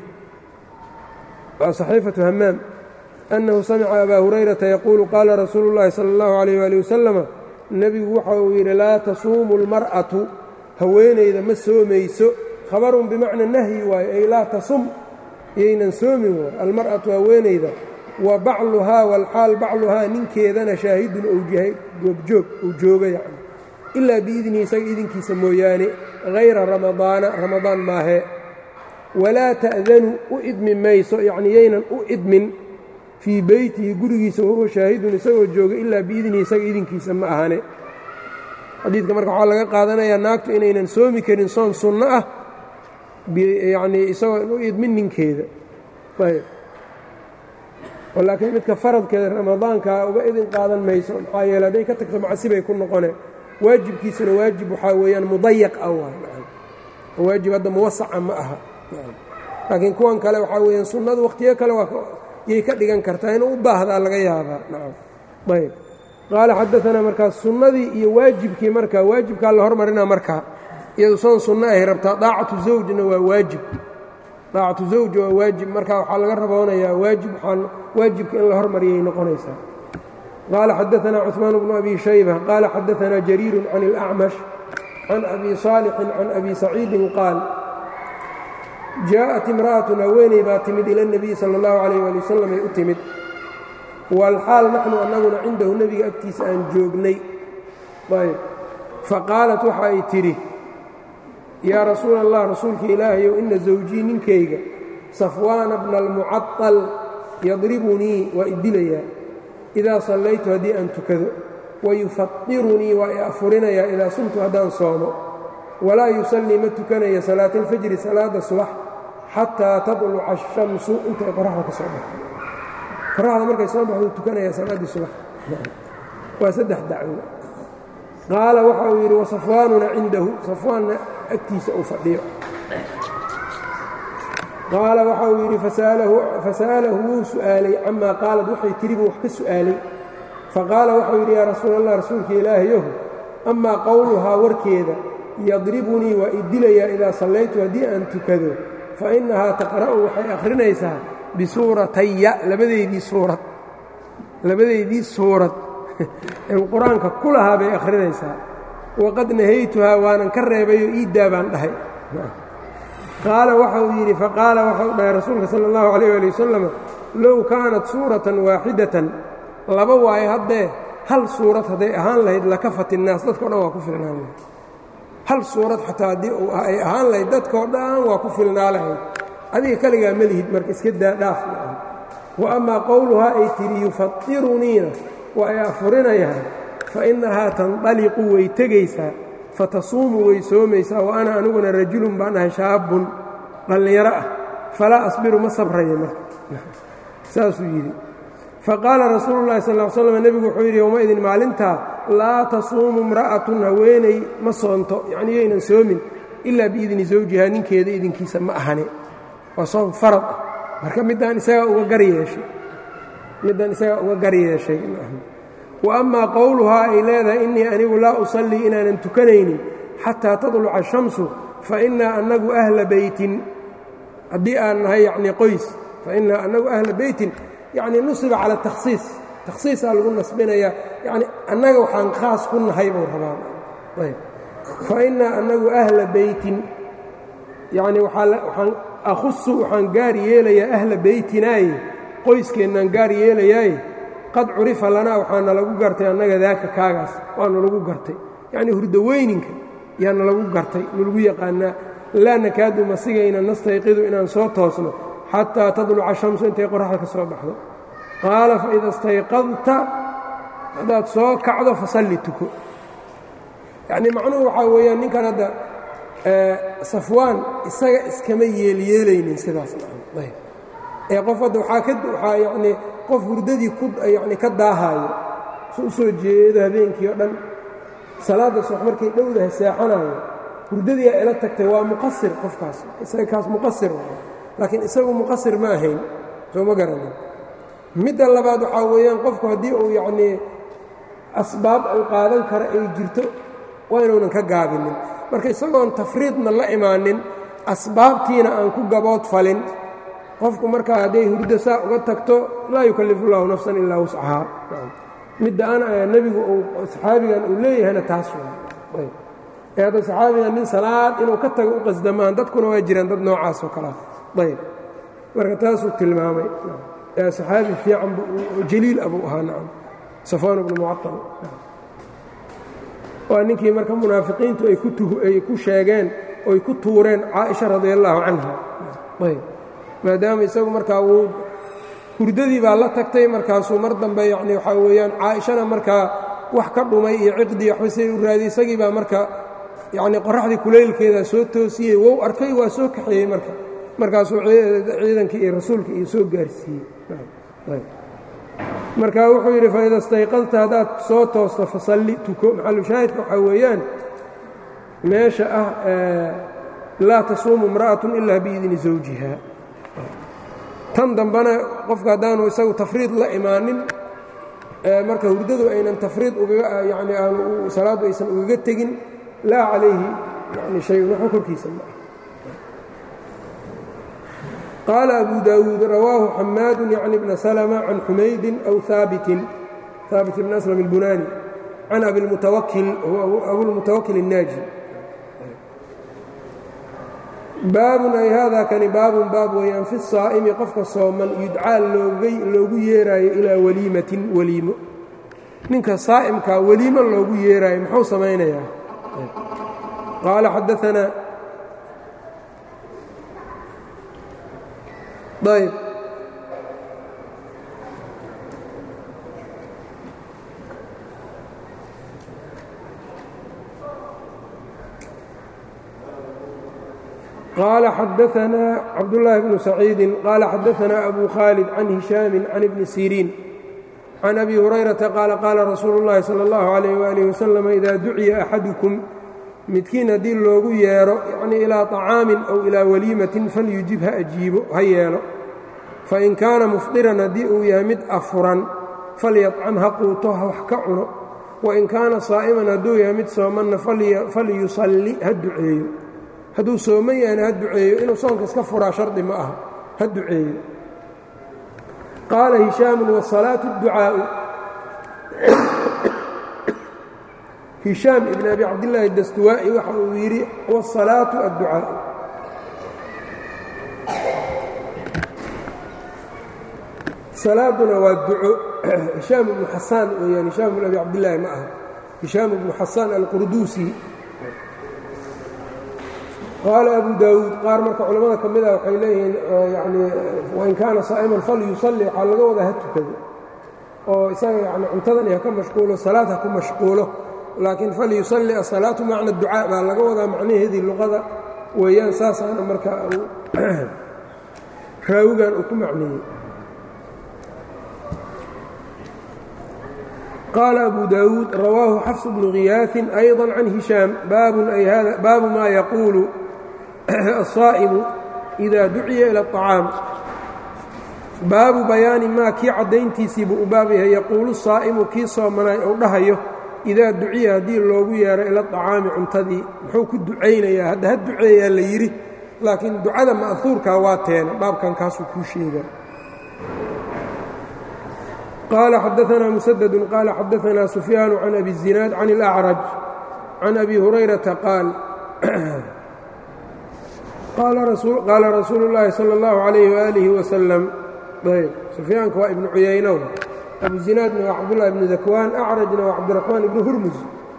waa صaxiifaةu hamaam أnnahu samica abaa hurayrata yaquulu qaala rasuulu اllahi salى اllahu عalيh wali wasalama nebigu waxa uu yidhi laa tasuumu اlmar'atu haweenayda ma soomayso khabarun bimacna nahyi waayo ay laa tasum yaynan soomin waay almar'atu haweenayda wa bacluhaa walxaal bacluhaa ninkeedana shaahidun ou yahay goobjoog ou jooga yacni ilaa biidnihi isaga idinkiisa mooyaane hayra ramadaana ramadaan maahee walaa ta'danu u idmi mayso yacni yaynan u idmin fii beytihi gurigiisa wahuwa shaahidun isagoo jooga ilaa biidnihi isaga idinkiisa ma ahane xadiidka marka waxaa laga qaadanayaa naagtu inaynan soomi karin soon sunno ah yacnii isagoo u idmin ninkeeda ayb laakiin midka faradkeeda ramadaanka uga idin qaadan mayso maxaa yeele hadday ka tagto macsibay ku noqone waajibkiisuna waajib waxaa weeyaan mudayaq ah waay waajib hadda muwasaca ma aha laakiin kuwan kale waxaa weeyaan sunnadu wakhtiyo kale yay ka dhigan kartaa inuu u baahdaa laga yaabaa nacam ayb qaala xadaanaa markaa sunnadii iyo waajibkii markaa waajibkaa la hormarinaa markaa iyadu soon sunno ahay rabtaa daacatu zawjna waa waajib daacatu zawj waa waajib marka waxaa laga raboonayaa waajib waxaan waajibka in la hormariyay noqonaysaa qaala xadaanaa cuثmaan bnu abi shayba qaala xadaanaa jariiru can اlأcmash can abi صaalixin can abi saciidin qaal jaaءat imra'atun haweeney baa timid ila الnabiyi salى اllahu عalayh ali wasalam ay u timid walxaal naxnu annaguna cindahu nebiga agtiisa aan joognay ayb faqaalat waxa ay tidhi yaa rasuula allah rasuulka ilaahayow ina zawjii ninkayga safwaana bna almucaطal yadribunii waa idilayaa idaa sallaytu haddii aan tukado wayufatirunii waa i afurinayaa idaa sumtu haddaan soomo walaa yusallii ma tukanaya salaata alfajri salaada subax xataa tadluca ashamsu intay qoraxda ka soo baxdo qoraxda markay soo baxdu tukanaya salaaddii subax waa saddex dacwo qaala waxa uu yidhi wasafwaanuna cindahu safwaanna agtiisa uu fadhiyo qaala waxa uu yidhi fasa'alahu wuu su'aalay camaa qaalad waxay tiri buu wax ka su'aalay faqaala waxau yidhi yaa rasuul allah rasuulka ilaahayahu amaa qowluhaa warkeeda yadribunii waa i dilayaa idaa sallaytu haddii aan tukado fa innahaa taqra'u waxay akhrinaysaa bisuurataya labadeydii suurad labadeydii suurad en qur-aanka ku lahaa bay akhrinaysaa waqad nahaytuhaa waanan ka reebayoo iiddaa baan dhahay qaala waxa uu yidhi faqaala waxau dhahay rasuulka sala allahu calayh ali wasalam low kaanat suuratan waaxidatan laba waayo haddee hal suurad hadday ahaan lahayd lakafat innaas dadkao dhan waa ku filnaan lahayd hal suurad xataa haddii ay ahaan lahayd dadkao dhan waa ku filnaa lahayd adiga kaligaa ma lihid marka iska daa dhaaf maaha wa amaa qowluhaa ay tidhi yufatiruniina waa ay afurinayaan fa innahaa tandaliqu way tegaysaa fatasuumu way soomaysaa wa ana aniguna rajulun baan ahay shaabun dhallinyaro ah falaa asbiru ma sabraya marka saasuu yidhi faqaala rasuulu llahi sal l slam nebigu wuxuu yidhi yowmaidin maalintaa laa tasuumu imra'atun haweeney ma soonto yacnii yaynan soomin ilaa biidni zawjihaa ninkeeda idinkiisa ma ahane waa soon farad ah marka middaan isagaa uga gar yeeshay middan isagaa uga gar yeeshay wa amaa qowluhaa ay leedahay innii anigu laa usallii inaanan tukanaynin xataa tadluca ashamsu fa innaa annagu ahla beytin haddii aan nahay yacnii qoys fa innaa annagu ahla beytin yacnii nusiba cala takhsiis takhsiisaa lagu nasbinayaa yacni annaga waxaan khaas ku nahay buu rabaan ayb fa innaa annagu ahla beytin yacnii waxaan akhusu waxaan gaar yeelayaa ahla beytinaaye qoyskeennaan gaar yeelayaaye qad curifa lanaa waxaana lagu gartay annaga daaka kaagaas waana lagu gartay yacnii hurdaweyninka yaana lagu gartay nalagu yaqaanaa laa nakaadu masigayna nastayqidu inaan soo toosno xataa tadluca shamsu intay qoraxda ka soo baxdo qaala faida istayqadta haddaad soo kacdo fasalli tuko yacnii macnuhu waxaa weeyaan ninkan hadda safwaan isaga iskama yeelyeelaynin sidaas ayb ee qof hadda waxaa ka waxaa yacnii qof hurdadii ku yacni ka daahaayo su u soo jeedo habeenkii oo dhan salaadda subax markay dhowdaha seexanayo hurdadii aa ila tagtay waa muqasir qofkaas isaga kaas muqasir laakiin isagu muqasir ma ahayn soo ma garanin midda labaad waxaa weeyaan qofku haddii uu yacnii asbaab uu qaadan kara ay jirto waa inuunan ka gaabinin marka isagoon tafriidna la imaanin asbaabtiina aan ku gabood falin qofku markaa hadday hurdo saa uga tagto laa yukallifu llaahu nafsan ilaa wuscahaa midda ana nebigu uu saxaabigan uu leeyahayna taas ee hadda saxaabigan nin salaad inuu ka tago u qasdamaan dadkuna waa jiraan dad noocaas oo kalea ayb marka taasuu tilmaamay saxaabi fiican jaliil abuu ahaa nacam safaan bnu mucaal waa ninkii marka munaafiqiintu ay ku sheegeen oy ku tuureen caaisha radi allaahu canha ayb maadaama isagu markaa wuu hurdadii baa la tagtay markaasuu mar dambe yani waxaa weeyaan caaishana markaa wax ka dhumay iyo ciqdii waxba siday u raadiy isagii baa marka yacnii qoraxdii kulaylkeeda soo toosiyey wow arkay waa soo kaxeeyey marka markaasuu ciidankii iyo rasuulka iyo soo gaarsiiyey marka wuxuu yidhi faida stayqadta haddaad soo toosto fasalli tuko maxalushaahidka waxaa weeyaan meesha ah laa tasuumu imra'atun ilaa biidni zawjiha tan dambena qofka haddaanu isagu tafriid la imaanin marka hurdadu aynan tafriid yani aanu salaaddu aysan ugaga tegin laa calayhi yani shayun waxba korkiisa ma ah qaala abu daawuud rawaahu xamaadu yacni bna salma can xumaydin aw haabitin haabit bn aslam اlbunaani can abilmutawakil abulmutawakil الnaaji baabun ay haadaa kani baabun baab weeyaan fi saa'imi qofka sooman yudcaa loogu yeeraayo ilaa waliimatin weliimo ninka saa'imkaa weliimo loogu yeeraayo muxuu samaynayaa qaala xadaanaa ayb qال xadaثna cabdاللahi بن سacيidi qال xadaثna أbu khاalد can هiشhaami can ibni siriin can abi هurayرaةa qaala qaala rasuulu الlahi salى الlaه عalيه وaلiه وsلم إida duciya أxaduكم midkiin haddii loogu yeero yacnii ilaa طacaamin aw ilaa waliimatin falyujib ha ajiibo ha yeelo fain kaana mufdiran haddii uu yahay mid afuran falyطcam ha quuto ha wax ka cuno wain kaana saa'iman hadduu yahay mid soomanna falyusalli ha duceeyo hadduu sooman yahayna ha duceeyo inuu soonka iska furaa shardi ma aha ha duceeyo qaala hishaamun wasalaatu اdducaa'u hishaam ibn abi cabdillaahi dastuwaa'i waxa uu yidhi wاsalaatu adducaa'u salaaduna waa duco hishaam ibnu xasaan weyaan hishaam ibn abi cabdillaahi ma aha hishaam ibnu xasaan alqurduusi qaala abu daawuud qaar marka culammada ka mida waxay leeyihiin yani wain kaana saa'iman falyusalli waxaa laga wadaa ha tukado oo isaga yani cuntadan ha ka mashquulo salaad ha ku mashquulo laakiin falyusalli asalaatu macna ducaa baa laga wadaa macnaheedii luqada weeyaan saasaana marka raawigan uu ku macneeyey qaala abu daawuud rawaahu xafs bnu khiyaaثin ayضa can hishaam baabu ma yaquulu الصaa'imu إida duciya ilى الطacaam baabu bayaani maa kii caddayntiisii buu u baab yahay yaquulu saa'imu kii soomanay ou dhahayo idaa duciya haddii loogu yeero ila طacaami cuntadii muxuu ku ducaynayaa hadda ha duceeyaa la yidhi laakiin ducada ma'huurkaa waa teena baabkan kaasuu kuu sheegaa qaala xadaثna musaddu qaala xadaثna sufyaanu can abi الzinaad can اlأcraj can abi hurayrata qaal qaala rasuulu اllaahi salى اllahu عalayh walihi wasalam ayb sufyaanka waa ibnu cuyaynow abu zinaadna waa cabdullahi ibnu dakwaan acrajna waa cabdiraxmaan ibnu hurmus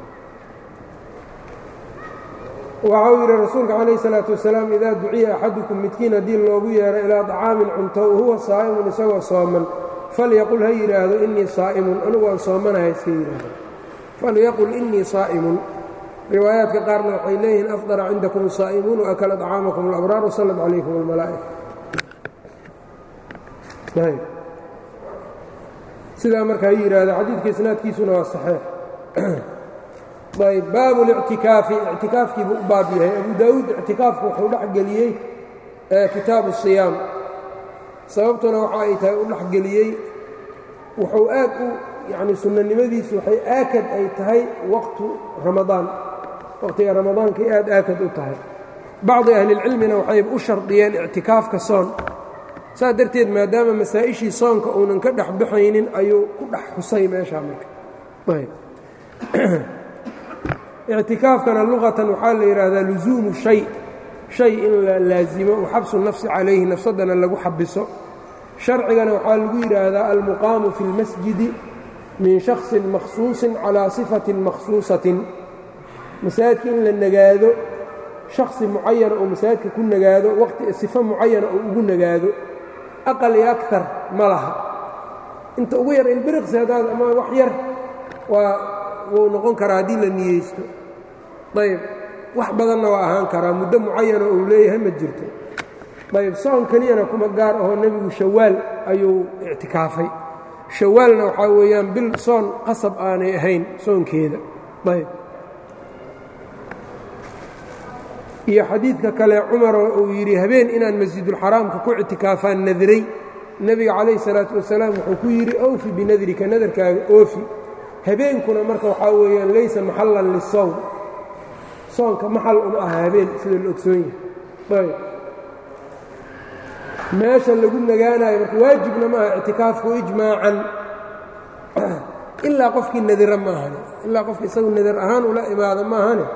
waxa uu yidhi rasuulka calayh الsalaaةu wasalaam idaa duciya axadukum midkiin haddii loogu yeero ilaa طacaamin cunto wahuwa saa'imun isagoo sooman falyaqul ha yidhaahdo inii saa'imun anigu waan soomanahay iska yidhaahdo falyaqul inii saa'imun riwaayaadka qaarna waxay leeyihiin afdara cindakum الsaa'imuun waakala طacaamakum اlabraar wasallat calaykum اlmalaa'ika sidaa marka ha yidhaahdo xadiidka isnaadkiisuna waa saxiix ayb baabu اlictikaafi ictikaafkiibuu u baab yahay abu daawuud ictikaafku wuxuu dhex geliyey kitaabu siyaam sababtuna waxa ay tahay u dhexgeliyey wuxuu aad u yacni sunnanimadiisu waxay aakad ay tahay waqtu ramadaan waqtiga ramadaankay aad aakad u tahay bacdi ahlilcilmina waxayba u shardiyeen ictikaafka soon saas darteed maadaama masaa'ishii soonka uunan ka dhex baxaynin ayuu ku dhex xusay meeshaa marka ictikaafkana luqatan waxaa la yidhaahdaa lusuumu shay shay in la laasimo waxabsu nafsi calayhi nafsadana lagu xabiso sharcigana waxaa lagu yidhaahdaa almuqaamu fi اlmasjidi min shaksin makhsuusin calaa sifatin makhsuusatin masaajidka in la nagaado shaksi mucayana oo masaajidka ku nagaado waqti sifo mucayana oo ugu nagaado aqal iyo akar ma laha inta ugu yar ilbiriqsi haddaad ama wax yar waa wuu noqon karaa haddii la niyeysto ayb wax badanna waa ahaan karaa muddo mucayana uu leeyahay ma jirto ayb soon keliyana kuma gaar ahoo nebigu shawaal ayuu ictikaafay shawaalna waxaa weeyaan bil soon qasab aanay ahayn soonkeeda ayb iyo xadiidka kale cumaroo uu yidhi habeen inaan masjidulxaraamka ku ictikaafaan nadray nebiga calayhi salaatu wasalaam wuxuu ku yidhi awfi binadrika nadarkaaga oofi habeenkuna marka waxaa weeyaan laysa maxallan lisowm soonka maxal uma aha habeen sida la ogsoon yahay ayb meesha lagu nagaanayo marka waajibna maaha ictikaafku ijmaacan ilaa qofkii nadira maahane ilaa qofki isagu nadar ahaan ula imaado maahane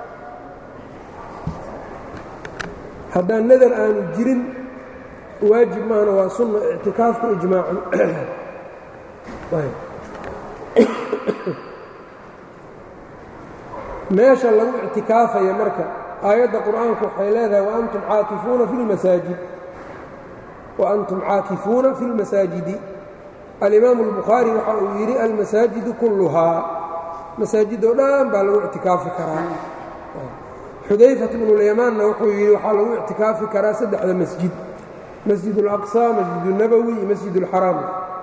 haddaan nadar aanu jirin waajib maahana waa sunna ictikaafku ijmaacan meesha lagu ictikaafaya marka aayadda qur'aanku waxay leedahay waantum caakifuuna fi lmasaajid waantum caakifuuna fi اlmasaajidi alimaamu اlbukhaari waxa uu yidhi almasaajidu kulluhaa masaajidoo dhan baa lagu ictikaafi karaa xudayfat bnulyamaanna wuxuu yidhi waxaa lagu ictikaafi karaa saddexda masjid masjid اlaqsa masjid اnabowi iyo masjid اlxaraam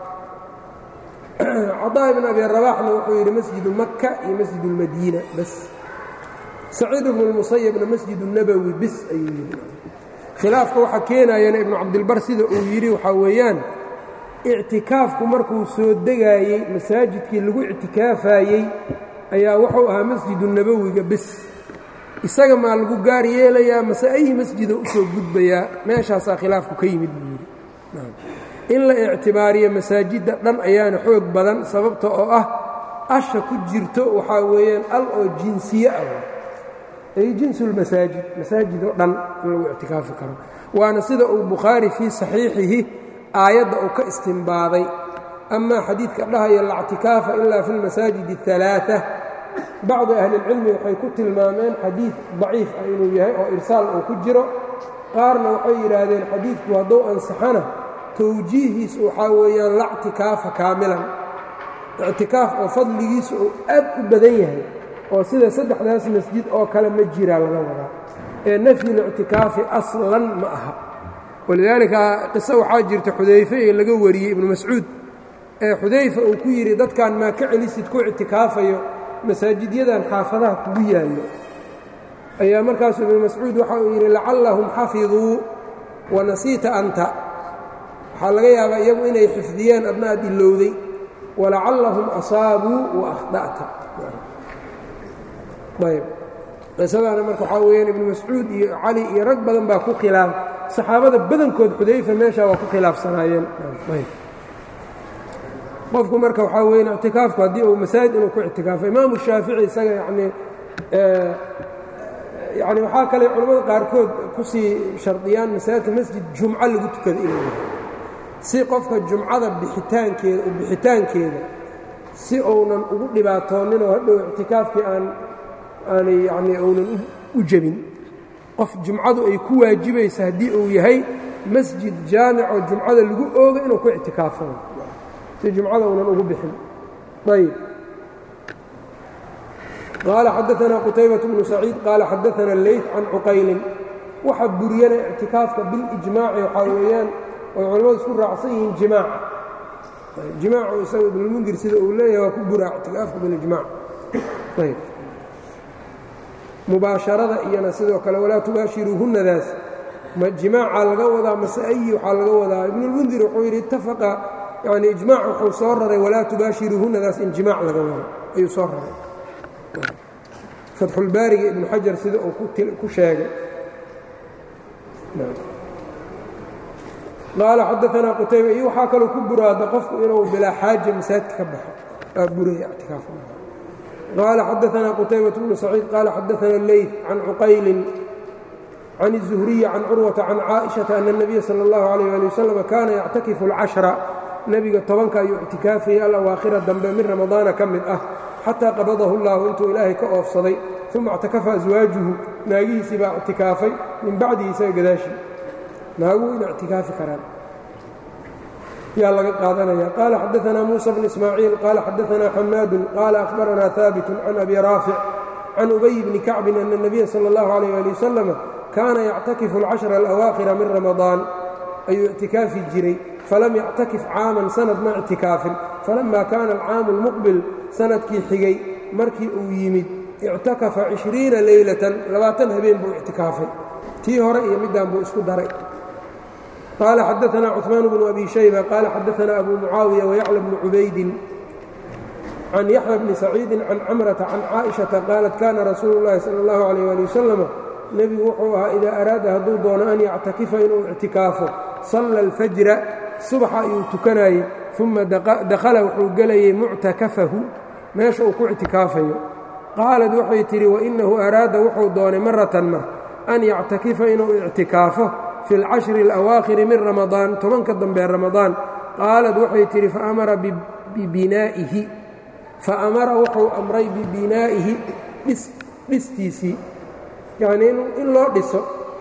cadaa ibn abi rabaxna wuxuu yidhi masjidu maka iyo masjid اlmadiina bas saciid ibnu اlmusayabna masjid الnabowi bis ayuu yidhi khilaafka waxaa keenayana ibnu cabdilbar sida uu yidhi waxaa weeyaan ictikaafku markuu soo degaayey masaajidkii lagu ictikaafayey ayaa wuxuu ahaa masjidu nabowiga bis isaga maa lagu gaar yeelayaa mase ayi masjida u soo gudbayaa meeshaasaa khilaafku ka yimid buu yidhi in la ictibaariyo masaajidda dhan ayaana xoog badan sababta oo ah asha ku jirto waxaa weeyaan al oo jinsiye ah ay jinsulmasaajid masaajid oo dhan in lagu ictikaafi karo waana sida uu bukhaari fii saxiixihi aayadda uu ka istimbaaday amaa xadiidka dhahaya lactikaafa ilaa fi lmasaajid اalaaثa bacdi ahlilcilmi waxay ku tilmaameen xadiid daciif ah inuu yahay oo irsaal uu ku jiro qaarna waxay yidhaahdeen xadiidku hadduu ansaxana towjiihiis waxaa weeyaan lactikaafa kaamilan ictikaaf oo fadligiisu uu aad u badan yahay oo sida saddexdaas masjid oo kale ma jiraa laga wadaa ee nafyulictikaafi aslan ma aha walidaalika qiso waxaa jirta xudayfe ee laga wariyey ibnu mascuud ee xudayfa uu ku yidhi dadkan maa ka celisid ku ictikaafayo masaajidyadan xaafadaha kugu yaallo ayaa markaasu ibnu mascuud waxa uu yidhi lacallahum xafiduu wa nasiita anta waxaa laga yaabaa iyagu inay xifdiyeen adna aad ilowday walacallahum asaabuu wa akhda'ta ayb qisadaana marka waxaa weyaan ibnu mascuud iyo cali iyo rag badan baa ku khilaaf saxaabada badankood xudayfa meeshaa waa ku khilaafsanaayeen qofku marka waxaa weyan ictikaafku haddii uu masaajid inuu ku ictikaafo imaamu shaafici isaga yanii yani waxaa kale culamada qaarkood kusii shardiyaan masaajidka masjid jumco lagu tukada inuu yahay si qofka jumcada bixitaankeeda bixitaankeeda si uunan ugu dhibaatoonin oo hadhow ictikaafkii aan aanay yani uunan u jebin qof jumcadu ay ku waajibaysa haddii uu yahay masjid jaamicoo jumcada lagu ooga inuu ku ictikaafo si jumcada uunan ugu bixin ayb qaala xadaثna qutaybaة bnu saciid qaala xadaثna leyt can cuqaylin waxa buriyana ictikaafka bilijmaaci waxaa weeyaan oy culamadu isku raacsan yihiin jimaac jimaacu isaga ibnulmundir sida uu leeyahay waa ku buraa ictikaafka bilijmac ayb mubaasharada iyana sidoo kale walaa tubaashiruuhunnadaas ma jimaacaa laga wadaa mase ayi waxaa laga wadaa ibnulmundir wuxuu yidhi ittafaqa yani ijmaac wuxuu soo raray walaa tubaashiruuhunadaas in jimaac laga wado ayuu soo raray fatxulbaariga ibnu xajar sida uu ku sheegay qaala xadaanaa qutayba iyo waxaa kaloo ku buraada qofku inuu bilaa xaaja masaajidka ka baxo aa buraya ictikaaf qaala xadaanaa qutaybaة bnu saciid qaala xadaana leyt can cuqaylin can الzuhriyi can curwata can caaئiشhaةa ana الnabiya salى اllahu عalيh ali waslm kaana yactakifu اlcashra nebiga tobanka ayuu ictikaafayay alawaakhira dambe min ramadaana ka mid ah xataa qabadahu اllahu intuu ilaahay ka oofsaday uma اctakafa aswaajuhu naagihiisii baa ictikaafay min bacdihi isaga gadaashii naaguhu ina ictikaafi karaan yaa laga qaadanaya qaala xadaanaa muusa bn ismaaciil qaala xadaanaa xamaadu qaala ahbaranaa haabitu can abi raafic can ubay bni kacbin ana الnabiya salى اllahu عalيh ali wasalam kaana yactakifu اlcashra alawaakhira min ramadaan ayuu ictikaafi jiray falam yactakif caaman sanad ma ictikaafin falama kaana alcaamu اlmuqbil sanadkii xigay markii uu yimid ictakafa cishriina leylatan labaatan habeen buu ictikaafay tii hore iyo middan buu isku daray qaala xadaanaa cuثmaan bnu abi shayba qaala xadaanaa abu mucaawiya wayacla bnu cubaydin can yaxya bni saciidin can camrata can caaئiشhaةa qaalat kana rasuulu اllahi salى اllahu عalيh ali wasalam nebigu wuxuu ahaa idaa araada hadduu doono an yactakifa inuu ictikaafo salla alfajra subaxa ayuu tukanayey uma dakhala wuxuu gelayey muctakafahu meesha uu ku ictikaafayo qaalad waxay tidhi wainahu araada wuxuu doonay maratan mar an yactakifa inuu ictikaafo fi اlcashri اlawaakhiri min ramadaan tobanka dambee ramadaan qaalad waxay tidhi faamara bibinaa'ihi faamara wuxuu amray bibinaa'ihi dhistiisii yacnii in loo dhiso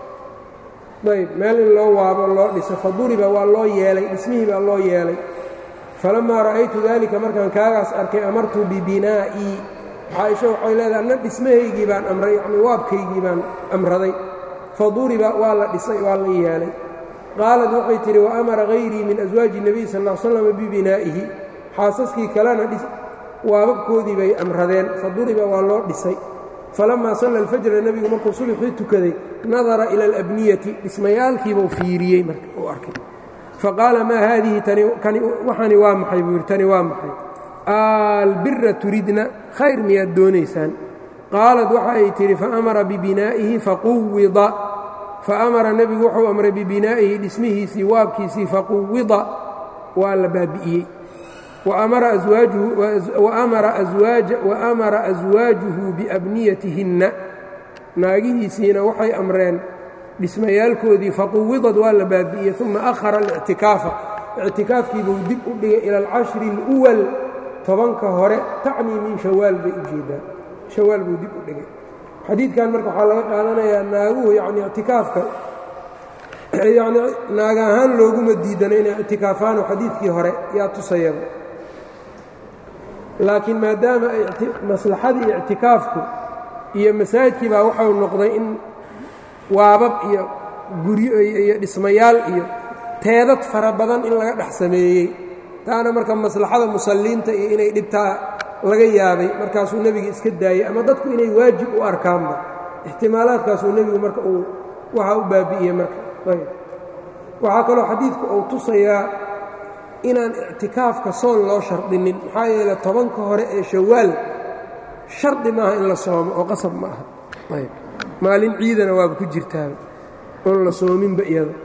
ayb meel in loo waabo loo dhiso faduriba waa loo yeelay dhismihii baa loo yeelay falammaa ra'aytu daalika markaan kaagaas arkay amartu bibinaa'ii caaisha waxay leedahay anna dhismahaygii baan amray yacnii waabkaygii baan amraday faduriba waa la dhisay waa la yeelay qaalad waxay tidhi wa amara hayrii min aswaaji nebiy sal ll slam bibinaa'ihi xaasaskii kalena waababkoodii bay amradeen faduriba waa loo dhisay falamaa salla alfajra nebigu markuu subaxii tukaday nadara ila alabniyati dhismayaalkiibuu fiiriyey marka uu arkay faqaala maa haadihi waxani waa maxay buu yidhi tani waa maxay albira turidna khayr miyaad doonaysaan qaalad waxa ay tidhi faamara bibinaa'ihi faquwida faamara nebigu wuxuu amray bibinaa'ihi dhismihiisii waabkiisii faquwida waa la baabi'iyey waamara aswaajuhu biabniyatihinna naagihiisiina waxay amreen dhismayaalkoodii faquwidad waa la baabi'iyey uma ahara alictikaafa ictikaafkiibuu dib u dhigay ila alcashri اluwal tobanka hore tacnii min shawaal bay ujeedaa shawaal buu dib u dhigay xadiidkan marka waxaa laga qaadanayaa naaguhu yani ictikaafka yani naag ahaan looguma diidano inay ictikaafaano xadiidkii hore yaa tusayaba laakiin maadaama maslaxadii ictikaafku iyo masaajidkii baa waxau noqday in waabab iyo guryo iyo dhismayaal iyo teedad fara badan in laga dhex sameeyey taana marka maslaxada musalliinta iyo inay dhibtaa laga yaabay markaasuu nebiga iska daayey ama dadku inay waajib u arkaanba ixtimaalaadkaasuu nebigu marka uu waxaa u baabi'iyey marka ayb waxaa kaloo xadiidku uu tusayaa inaan ictikaafka soon loo shardinin maxaa yeele tobanka hore ee shawaal shardi maaha in la soomo oo qasab ma aha ayb maalin ciidana waaba ku jirtaaba oon la soominba iyada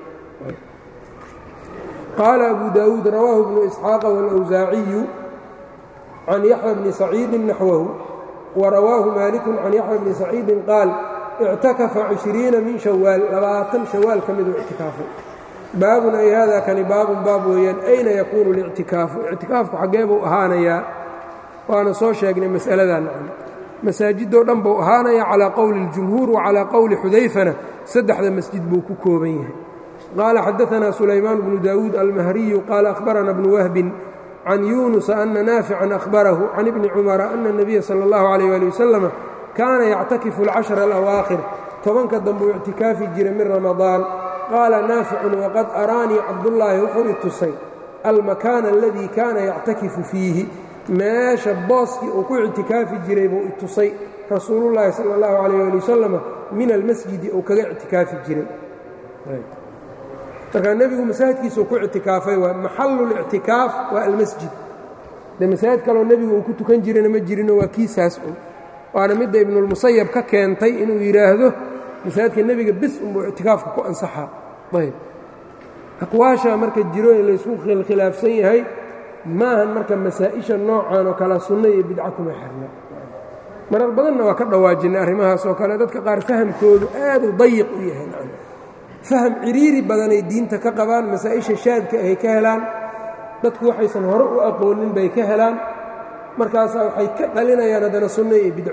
qaala abu daawuud rawaahu bnu isxaaqa wاlawsaaciyu can yaxya bni saciidin naxwahu warawaahu maaliku can yaxya bni saciidin qaal ictakafa cishriina min shawaal labaatan shawaal ka miduu ictikaafay baabun ay hada kani baabun baab weeyaan ayna yakuunu اlictikaafu ictikaafku xaggee buu ahaanayaa waana soo sheegnay mas'aladaa nacam masaajidoo dhan buu ahaanaya calaa qowli اljumhuur wacalaa qowli xudayfana saddexda masjid buu ku kooban yahay qaala xadaanaa sulaymaan bnu daawuud almahriyu qaala akhbarana bnu wahbin can yuunusa ana naafican ahbarahu can ibni cumara ana اnabiya salى اllahu alayh ali wasalam kaana yactakifu alcashra alawaakhir tobanka dambuu ictikaafi jiray min ramadaan qaala naaficun waqad araanii cabdullaahi wuxuu i tusay almakaana aladii kaana yactakifu fiihi meesha booskii uu ku ictikaafi jiray buu i tusay rasuulullaahi sala allahu calayh ali wasalam min almasjidi uu kaga ictikaafi jiray markaa nebigu masaajidkiisuu ku ictikaafay waa maxalulictikaaf waa almasjid de masaajid kaloo nebigu uu ku tukan jirana ma jirino waa kiisaas un waana midda ibnulmusayab ka keentay inuu yidhaahdo masaajidka nebiga bis unbuu ictikaafka ku ansaxaa ayb aqwaasha marka jiro ee laysku khilaafsan yahay maahan marka masaa'isha noocan oo kale sunno iyo bidca kuma xirna marar badanna waa ka dhawaajinay arrimahaas oo kale dadka qaar fahamkoodu aad u dayiq u yahay faham ciriiri badanay diinta ka qabaan masaa'isha shaadka ay ka helaan dadku waxaysan hore u aqoonin bay ka helaan markaasaa waxay ka dhalinayaan haddana sunno iyo bidco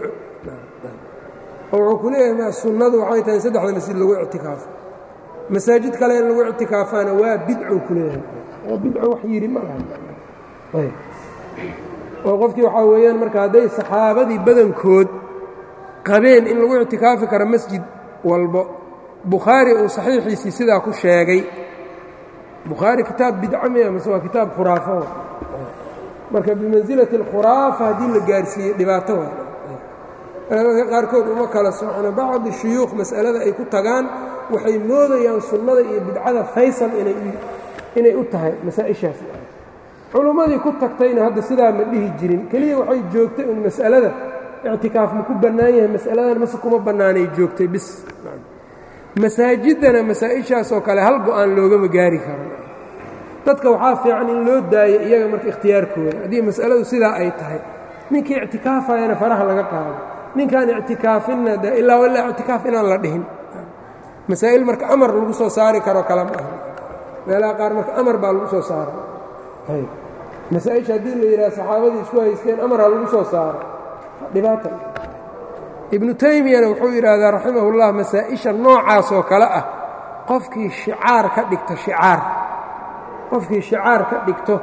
oo wuxuu ku leeyahay sunnadu waxay tahay in saddexda masjid lagu ictikaafo masaajid kale in lagu ictikaafaana waa bidcou ku leeyahay oo bidco wax yidhi ma laha oo qofkii waxaa weeyaan marka hadday saxaabadii badankood qabeen in lagu ictikaafi karo masjid walbo bukhaari uu saxiixiisii sidaa ku sheegay bukhaari kitaab bidca miya mase waa kitaab khuraafo marka bimansilati alkhuraafa haddii la gaarsiiyey dhibaato waa dadka qaarkood uma kala socno bacdi shuyuukh mas'alada ay ku tagaan waxay moodayaan sunnada iyo bidcada faysal inay u tahay masaa'ishaas culummadii ku tagtayna hadda sidaa ma dhihi jirin keliya waxay joogtay un mas'alada ictikaaf ma ku bannaan yahay mas'aladan mase kuma bannaanay joogtay bis masaajiddana masaa'ishaas oo kale hal go-aan loogama gaari karo dadka waxaa fiican in loo daayo iyaga marka ikhtiyaarkooda haddii mas'aladu sidaa ay tahay ninkii ictikaafayana faraha laga qaado ninkaan ictikaafinna de ilaa ilaa ictikaaf inaan la dhihin masaa'il marka amar lagu soo saari karo kale ma aha meelaha qaar marka amar baa lagu soo saara masaa-isha haddii la yidhaha saxaabadii isku haysteen amaraa lagu soo saaro dhibaata ibnu taymiyana wuxuu yidhaahdaa raximahullah masaa-isha noocaas oo kale ah qofkii shicaar ka dhigto shicaar qofkii shicaar ka dhigto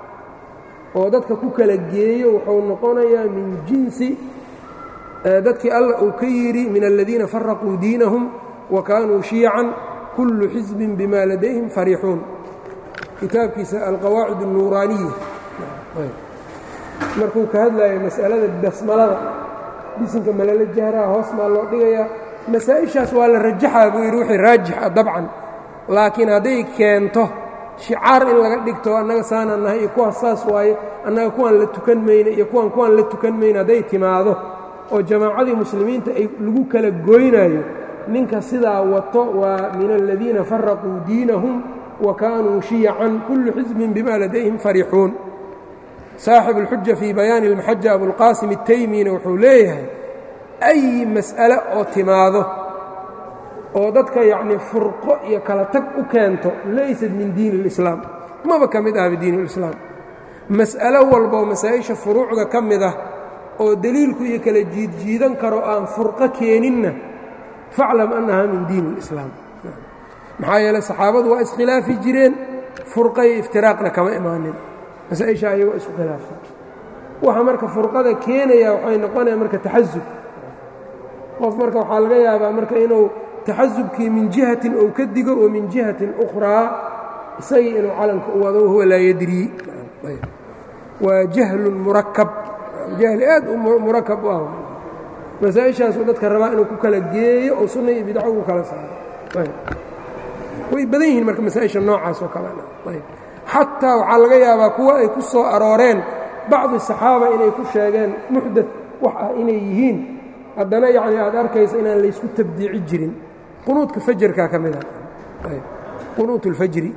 oo dadka ku kala geeyo wuxuu noqonayaa min jinsi dadkii allah uu ka yidhi min aladiina faraquu diinahum wa kaanuu shiican kullu xisbin bima ladayhim fariixuun kitaabkiisa alqawaacid الnuuraaniya markuu ka hadlayo mas'alada basmalada bisinka malala jahraha hoos maa loo dhigayaa masaa-ishaas waa la rajaxaa buu yidhi wixii raajixa dabcan laakiin hadday keento shicaar in laga dhigto annaga saanaan nahay iyo kuwaas saas waaye annaga kuwaan la tukan mayna iyo kuwaan kuwaan la tukan mayna hadday timaado oo jamaacadii muslimiinta ay lagu kala goynayo ninka sidaa wato waa min aladiina faraquu diinahum wa kaanuu shiyacan kullu xisbin bima ladayhim fariixuun saaxibu اlxuja fii bayaani اlmaxaja abulqaasim الtaymina wuxuu leeyahay ay mas'ale oo timaado oo dadka yacnii furqo iyo kala tag u keento laysat min diini اlislaam maba ka mid ah bidiini اlislaam mas'alo walboo masaa'isha furuucda ka mid ah oo deliilku iyo kala jiidjiidan karo aan furqo keeninna faclam annaha min diini اlislaam maxaa yeeley saxaabadu waa iskhilaafi jireen furqa iyo iftiraaqna kama imaanin masaa-isha ayagoo isku khilaafsan waxa marka furqada keenaya waxay noqonaya marka taxasub qof marka waxaa laga yaabaa marka inuu taxasubkii min jihatin ou ka digo oo min jihatin ukhraa isagii inuu calanka u wado wahuwa laa yadrii waa jahlun murakab jahli aad u murakab u ah masaa-ishaasuu dadka rabaa inuu ku kala geeyo oo sunna iyo bidco ugu kala saaro way badan yihiin marka masaa-isha noocaas oo kalena xataa waxaa laga yaabaa kuwa ay ku soo arooreen bacdi saxaaba inay ku sheegeen muxdad wax ah inay yihiin haddana yacni aad arkaysa inaan laysku tabdiici jirin qunuudka fajarkaa ka mida qunuut اlfajri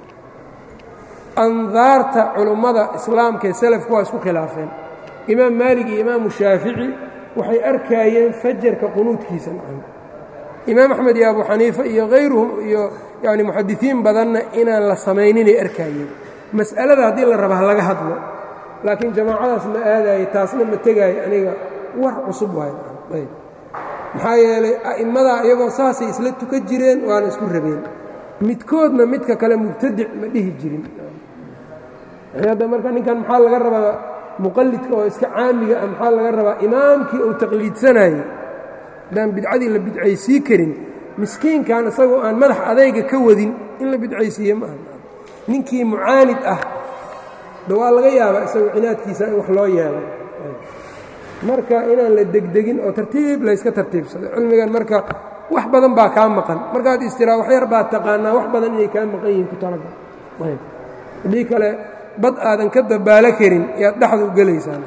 andaarta culummada islaamka ee salafku waa isku khilaafeen imaam maalig iyo imaamu shaafici waxay arkaayeen fajarka qunuudkiisa nacam imaam axmed iyo abu xaniifa iyo hayruhum iyo yani muxadisiin badanna inaan la samayninay arkaayeen mas'alada haddii la raba ha laga hadlo laakiin jamaacadaas ma aadaayo taasna ma tegaayo aniga war cusub waayb maxaa yeelay a'immadaa iyagoo saasay isla tukan jireen waana isku rabeen midkoodna midka kale mubtadic ma dhihi jirin hadda marka ninkan maxaa laga rabaa muqallidka oo iska caamiga ah maxaa laga rabaa imaamkii uu taqliidsanayey haddaan bidcadii la bidcaysii karin miskiinkan isagoo aan madax adayga ka wadin in la bidcaysiiye ma aha ninkii mucaanid ah da waa laga yaabaa isagoo cinaadkiisa in wax loo yeelo marka inaan la degdegin oo tartiib layska tartiibsado cilmigan marka wax badan baa kaa maqan markaad istiraa wax yar baad taqaanaa wax badan inay kaa maqan yihiin ku talagal haddii kale bad aadan ka dabaalo karin yaad dhexda u gelaysaa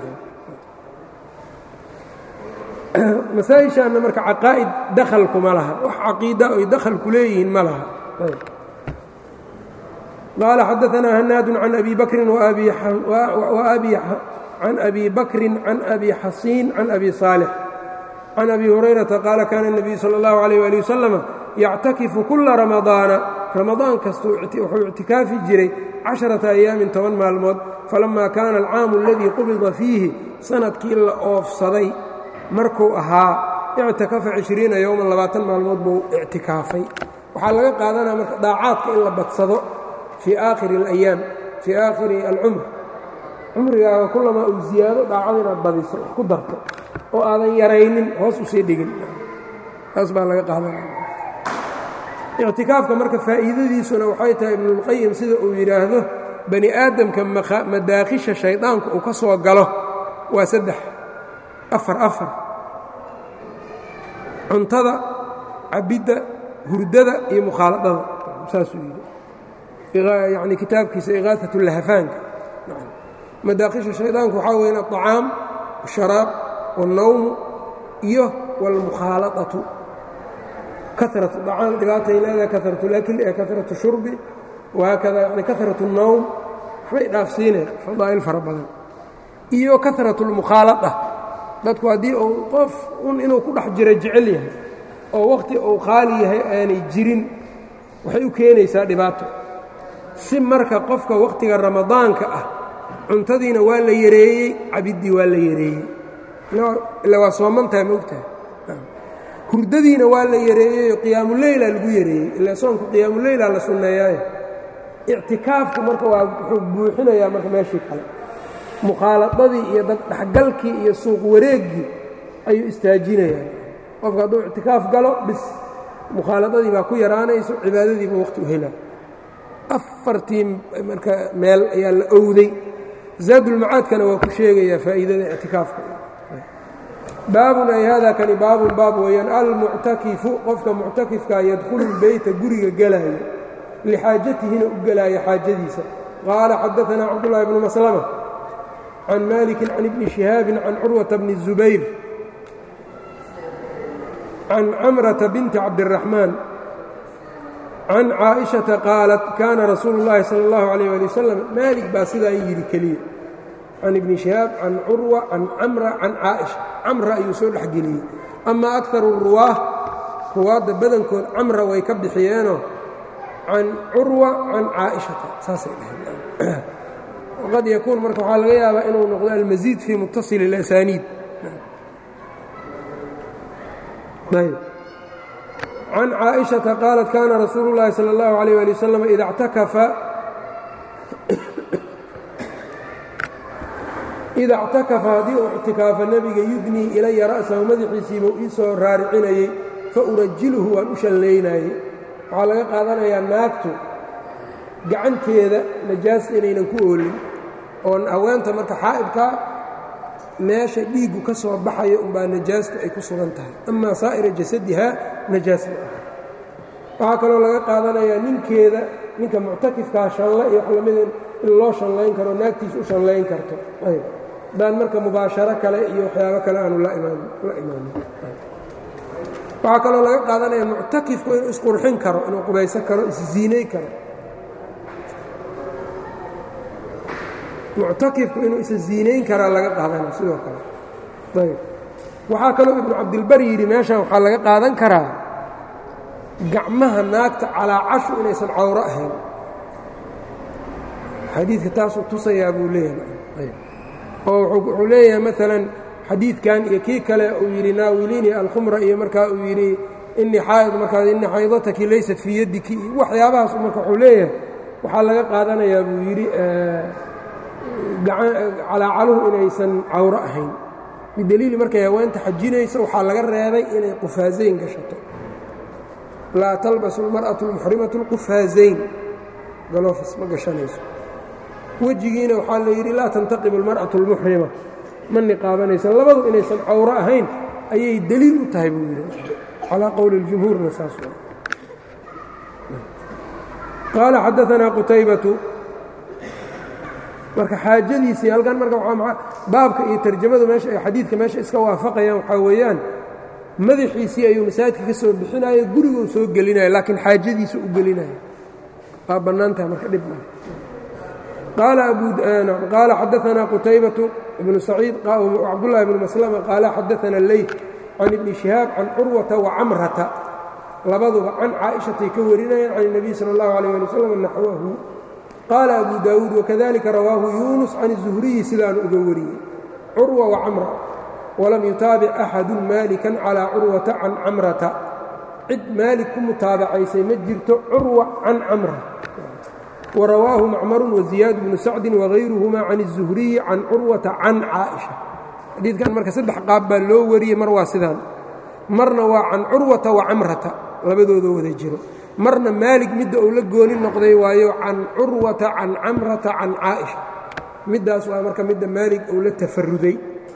masaa-ishaanna marka caqaa'id dakhalkuma laha wax caqiida oy dakhalku leeyihiin ma laha qaala xadaanaa hanaadu can abi bakrin can abi bakrin can abi xasiin can abi saalix can abi hurayrata qaala kaana الnabiyu salى اllahu عalيh ali wasalam yactakifu kula ramadaana ramadaan kasta wuxuu ictikaafi jiray casharata ayaamin toban maalmood falamaa kaana alcaamu aladii qubida fiihi sanadkii la oofsaday markuu ahaa ictikafa cishriina yowman labaatan maalmood buu ictikaafay waxaa laga qaadanaya marka daacaadka in la badsado fii aakhiri alayaam fii aakhiri alcumr cumrigaaga kulamaa uu ziyaado daacada inaad badiso wax ku darto oo aadan yaraynin hoos usii dhigin taas baa laga qaadanaya ictikaafka marka faa'iidadiisuna waxay tahay ibnulqayim sida uu yidhaahdo bani aadamka madaakhisha shaydaanku uu ka soo galo waa saddex afar afar cuntada cabidda hurdada iyo mukhaaladada saasuu yidhi yani kitaabkiisa iqaaat lahafaanka madaakhisha shaydaanku waxaa weyn aلطacaam الsharaab والnawmu iyo wاlmukhaaladatu karat acaan dhibaatay leedahay karat اlakl ee karat shurbi wahaakada yani karat الnawm waxbay dhaafsiinay fadaa'il fara badan iyo karat اlmukhaalada dadku haddii uu qof un inuu ku dhex jiro jecel yahay oo wakhti uu qaali yahay aanay jirin waxay u keenaysaa dhibaato si marka qofka wakhtiga ramadaanka ah cuntadiina waa la yareeyey cabiddii waa la yareeyey ila waa soomantahay maogtahay hurdadiina waa la yareeyey qiyaamuleyla lagu yareeyey ila soonku qiyaamuleyla la sunneeyaaye ictikaafku marka waa wuxuu buuxinayaa marka meeshii kale mukhaaladadii iyo daddhexgalkii iyo suuq wareeggii ayuu istaajinayaa qofka hadduu ictikaaf galo bis mukhaaladadii baa ku yaraanayso cibaadadiiba waqti u helaa afartii marka meel ayaa la owday zaadulmacaadkana waa ku sheegayaa faa'iidada ictikaafka baabun ay hada kani baabun baab weeyaan almuctakifu qofka muctakifkaa yadkhulu lbeyta guriga gelaayo lixaajatihina u gelaayo xaajadiisa qaala xadaanaa cabdullaahi bnu maslama can maliki can ibni shihaabin can curwata bni الzubayr can camrata binti cabdiraxmaan can caaئiشhaةa qaalat kaana rasuulu اllahi salى اllahu عalيyه ali wasalam maalik baa sidaa yidhi keliya can ibni shihaab can curwa can camra can caaئiشha camra ayuu soo dhexgeliyey ama akaru ruwaah ruwaadda badankood camra way ka bixiyeenoo can curwa can caaئiشhata saasay dhaheen waqad yakuun marka waxaa laga yaabaa inuu noqdo almasiid fii muttaصil اlasaniid ayb can caaئiشhaةa qaalat kaana rasuulu اllahi salى اllahu عalيه ali wasalam ida اctakafa ida اctakafa haddii uu ictikaafa nebiga yudnii ilaya ra'sahu madaxiisiibuu ii soo raaricinayey faurajiluhu waan u shallaynaayey waxaa laga qaadanayaa naagtu gacanteeda najaasta inaynan ku oolin oo haweenta marka xaa'ibkaa meesha dhiiggu ka soo baxayo umbaa najaastu ay ku sugan tahay amaa saa'ira jasadihaa najaas ma aha waxaa kaloo laga qaadanayaa ninkeeda ninka muctakifkaa shanle iyo wax lamida in loo shanlayn karo naagtiisa u shanlayn karto haddaan marka mubaasharo kale iyo waxyaabo kale aanu la imaanin waxaa kaloo laga qaadanaya muctakifku inuu isqurxin karo inuu qubaysan karo isziinay karo muctakifku inuu isa ziinayn karaa laga qaadana sidoo kale ayb waxaa kaloo ibnu cabdilbar yidhi meeshan waxaa laga qaadan karaa gacmaha naagta calaacashu inaysan cawro ahayn xadiidka taasuu tusayaa buu leeyahay oo wuxuu leeyahay maalan xadiidkan iyo kii kale uu yidhi naawiliini alkhumra iyo markaa uu yidhi inii xaaid markaas inii xaydataki laysat fii yaddiki waxyaabahaas marka wuxuu leeyahay waxaa laga qaadanayaa buu yidhi calaacaluhu inaysan cawro ahayn bideliili markay haweenta xajinayso waxaa laga reebay inay qufaazayn gashato laa talbasu اlmarأaةu اlmuxrimatu اlqufaazayn galofis ma gashanayso wejigiina waxaa la yidhi laa tantaqibu اlmarأaةu اlmuxrima ma niqaabanayso labadu inaysan cawro ahayn ayay deliil u tahay buu yidhi calaa qowli اljumhuurna saas qaala xadaanaa qutaybatu marka xaajadiisii halkan marka baabka iyo tarjamadu meesha ay xadiidka meesha iska waafaqayaan waxaa weeyaan madaxiisii ayuu masaajidka ka soo bixinaya guriguu soo gelinaya laakiin xaajadiisa u gelinaya waa bannaan tahay marka dhib male qaala xadaanaa qutaybatu ibnu saciid cabdullahi bnu maslama qaala xadaana leyt can ibni shihaab can curwata wa camrata labaduba can caaishatay ka warinayaan can الnabiy salى اllahu alيyه ali wslam naxwahu qaala abu daawuud wakadalika rawaahu yunus can الzuhriyi sidaanu uga wariyey curwa wa camra walam yutaabic axadu maalikan calىa curwata can camrata cid maalik ku mutaabacaysay ma jirto curwa can camra warawaahu macmaru waziyaad bnu sacdi wagayruhuma can الzuhriyi can curwata can caaئiشha xadiidkan marka saddex qaab baa loo wariyey mar waa sidaan marna waa can curwata wa camrata labadooda wada jiro marna maalig midda uu la gooni noqday waayo can curwata can camrata can caaئiشha middaas waa marka midda maalig uu la tafaruday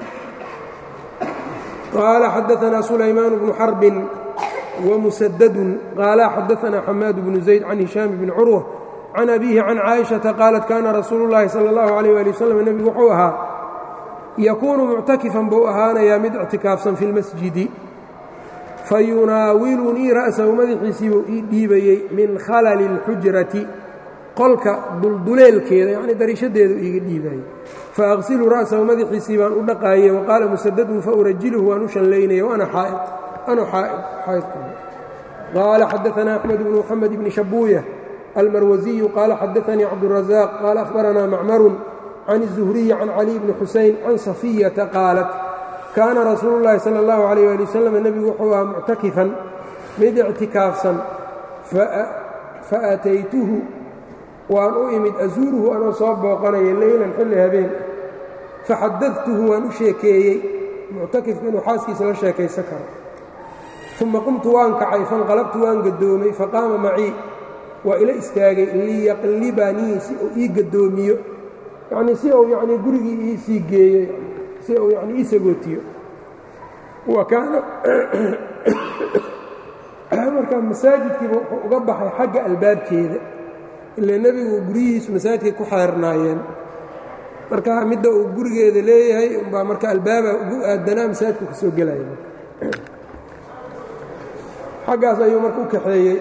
qaala xadaanaa sulaymaan bnu xarbin wamusadadun qaala xadaanaa xamaad bnu zayd can hishaam bni curwa can abiihi can caaئiشhaةa qaalat kaana rasuulu اllahi salى اllahu عalيh ali waslm nebigu wuxuu ahaa yakuunu muctakifan buu ahaanayaa mid ictikaafsan fi اlmasjidi fayunaawilunii ra'sahu madaxiisiibuu ii dhiibayey min khalali اlxujrati qolka dulduleelkeeda yacni dariishadeedu iiga dhiibayey faaqsilu ra'sahu madaxiisii baan u dhaqaayey waqaala musadadun faurajiluhu waan u shanlaynaya waana xaa'id anu xaa'id qaala xadaanaa axmed bnu moxamed bni shabuuya almarwasiyu qaala xadaanii cabdurazaq qaala ahbaranaa macmarun can الzuhriyi can cali bni xusayn can safiyata qaalat kaana rasuulu اllahi salى اllahu عalيh ali wasalam nebigu wuxuu ahaa muctakifan mid ictikaafsan faataytuhu waan u imid azuuruhu anoo soo booqanaya leylan xilli habeen faxadadtuhu waan u sheekeeyey muctakifka inuu xaaskiisa la sheekaysan karo uma qumtu waan kacay fanqalabtu waan gadoomay faqaama macii waa ila istaagay liyaqlibanii si uu ii gadoomiyo yacnii si uu yacnii gurigii iisii geeyo si uu yacnii ii sagootiyo wa kaana marka masaajidkiiba wuxuu uga baxay xagga albaabkeeda ilaa nebigu guryihiisu masaajidkay ku xeernaayeen marka midda uu gurigeeda leeyahay umbaa marka albaaba ugu aadanaa masaajidku ka soo gelaya xaggaas ayuu marka u kaxeeyey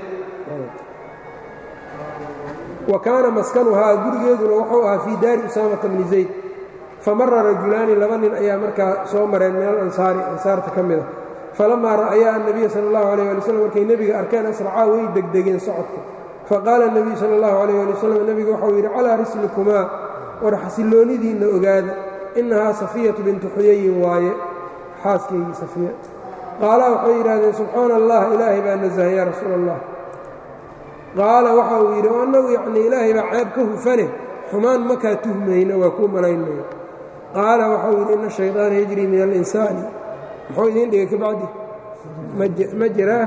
wa kaana maskanuhaa gurigeeduna wuxuu ahaa fii daari usaamata bni zayd famara rajulaani laba nin ayaa markaa soo mareen min alansaari ansaarta ka mida falamaa ra'ayaa annabiya sala allahu alayh ali waslm markay nebiga arkeen asracaa way degdegeen socodka faqaala nebiyu sala allahu alayh ali wasalam nebigu waxau yidhi calaa rislikumaa war xasilloonidiinna ogaada innahaa safiyatu bintu xuyayin waaye xaaskaygii safiya qaala waxay yidhahdeen subxaana allah ilaahay baa nasahay yaa rasuula allah qaala waxa uu yidhi annagu yacnii ilaahay baa ceeb ka hufane xumaan makaa tuhmayna waa kuu malaynmayno qaala waxau yidhi ina shayطaana yajrii min alinsaani muxuu idiin dhigay ka bacdi ma jiraa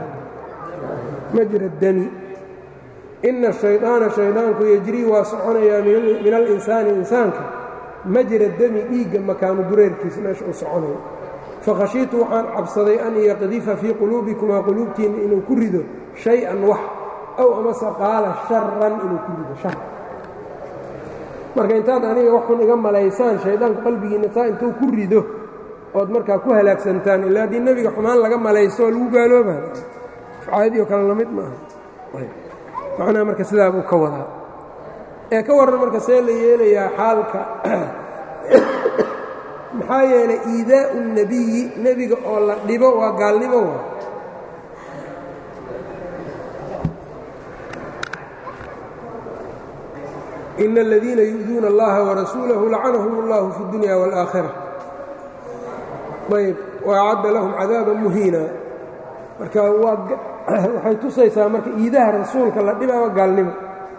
majra dami ina shayطaana shaydaanku yejrii waa soconayaa min alinsaani insaanka majra dami dhiigga makaanu dureerkiisa meesha uu soconayo fakhashiitu waxaan cabsaday an yaqdifa fii quluubikumaa quluubtiinna inuu ku rido shay-an wax aw amase qaala sharan inuu ku rido shar marka intaad aniga wax xun iga malaysaan shaydaanku qalbigiinna saa intuu ku rido ood markaa ku halaagsantaan ilaa haddii nebiga xumaan laga malaysto oo lagu gaalooba caadii oo kale lamid maaha macnaha marka sidaa buu ka wadaa ee ka warran marka see la yeelayaa xaalka maxaa yeelay iidaa'u الnebiyi nebiga oo la dhibo waa gaalnimo wa in اladiina yu'duuna اllaha warasuulahu lacanahum اllahu fi اdunya wاlآakhira ayb waacadda lahum cadaaba muhiina marka waxay tusaysaa marka iidaha rasuulka la dhibaa waa gaalnimo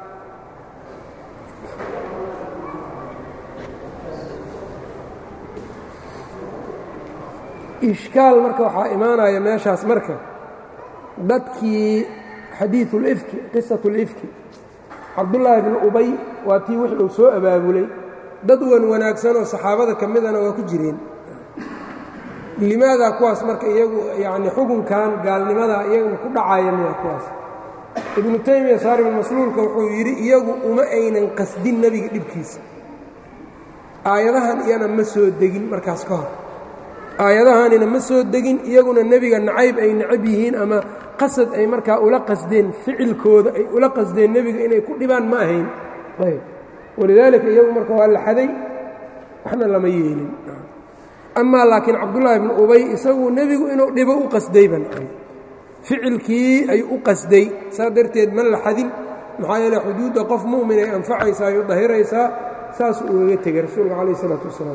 ishkaal marka waxaa imaanaya meeshaas marka dadkii xadiiثu اlifki qisatu اlifki cabdullaahi bnu ubay waa tii wix uu soo abaabulay dad wan wanaagsan oo saxaabada ka midana waa ku jireen limaadaa kuwaas marka iyagu yacni xukunkan gaalnimada iyaguna ku dhacaya miya kuwaas ibnu taymiya saaribulmasluulka wuxuu yidhi iyagu uma aynan qasdin nebiga dhibkiisa aayadahan iyana ma soo degin markaas ka hor aayadahanina ma soo degin iyaguna nebiga nacayb ay necab yihiin ama qasad ay markaa ula qasdeen ficilkooda ay ula qasdeen nebiga inay ku dhibaan ma ahayn ayb walidaalika iyagu marka waa la xaday waxna lama yeelin amaa laakiin cabdullaahi bnu ubay isagu nebigu inuu dhibo u qasdayban ficilkii ayuu u qasday saa darteed ma la xadin maxaa yeele xuduudda qof mu'min ay anfacaysaa ay u dahiraysaa saasuu ugaga tegay rasuulka calayh isalaatu wasalaam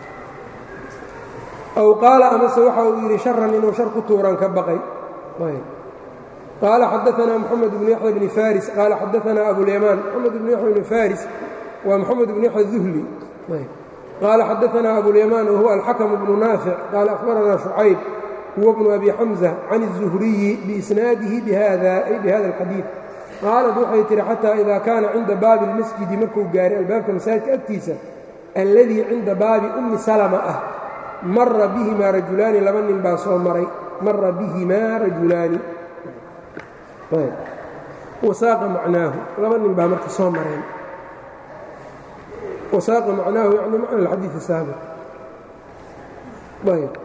aw qaala amase waxa uu yidhi sharan inuu shar ku tuuran ka baqay qaala xadaanaa moxamed bnu yaxya bni faris qaala xadaanaa abulyamaan moxamed bnu yaxya bni faris waa moxamed bnu yaxya duhli qaala xadaanaa abulyamaan wahuwa alxakm bnu naafic qaala akhbaranaa shucayb huwa bnu abi xamza can الzuhriyi biisnaadihi bihada ay bihada اlxadiid qaalad waxay tihi xataa ida kaana cinda baabi اlmasjidi markuu gaaray albaabka masaajidka agtiisa alladii cinda baabi ummi salma ah mara bihimaa rajulaani laba nin baa soo maray mara bihimaa rajulaani wasaaqa macnaahu laba nin baa marka soo mareen wasaaqa macnaahu yani macna alxadiid asaabiq ayb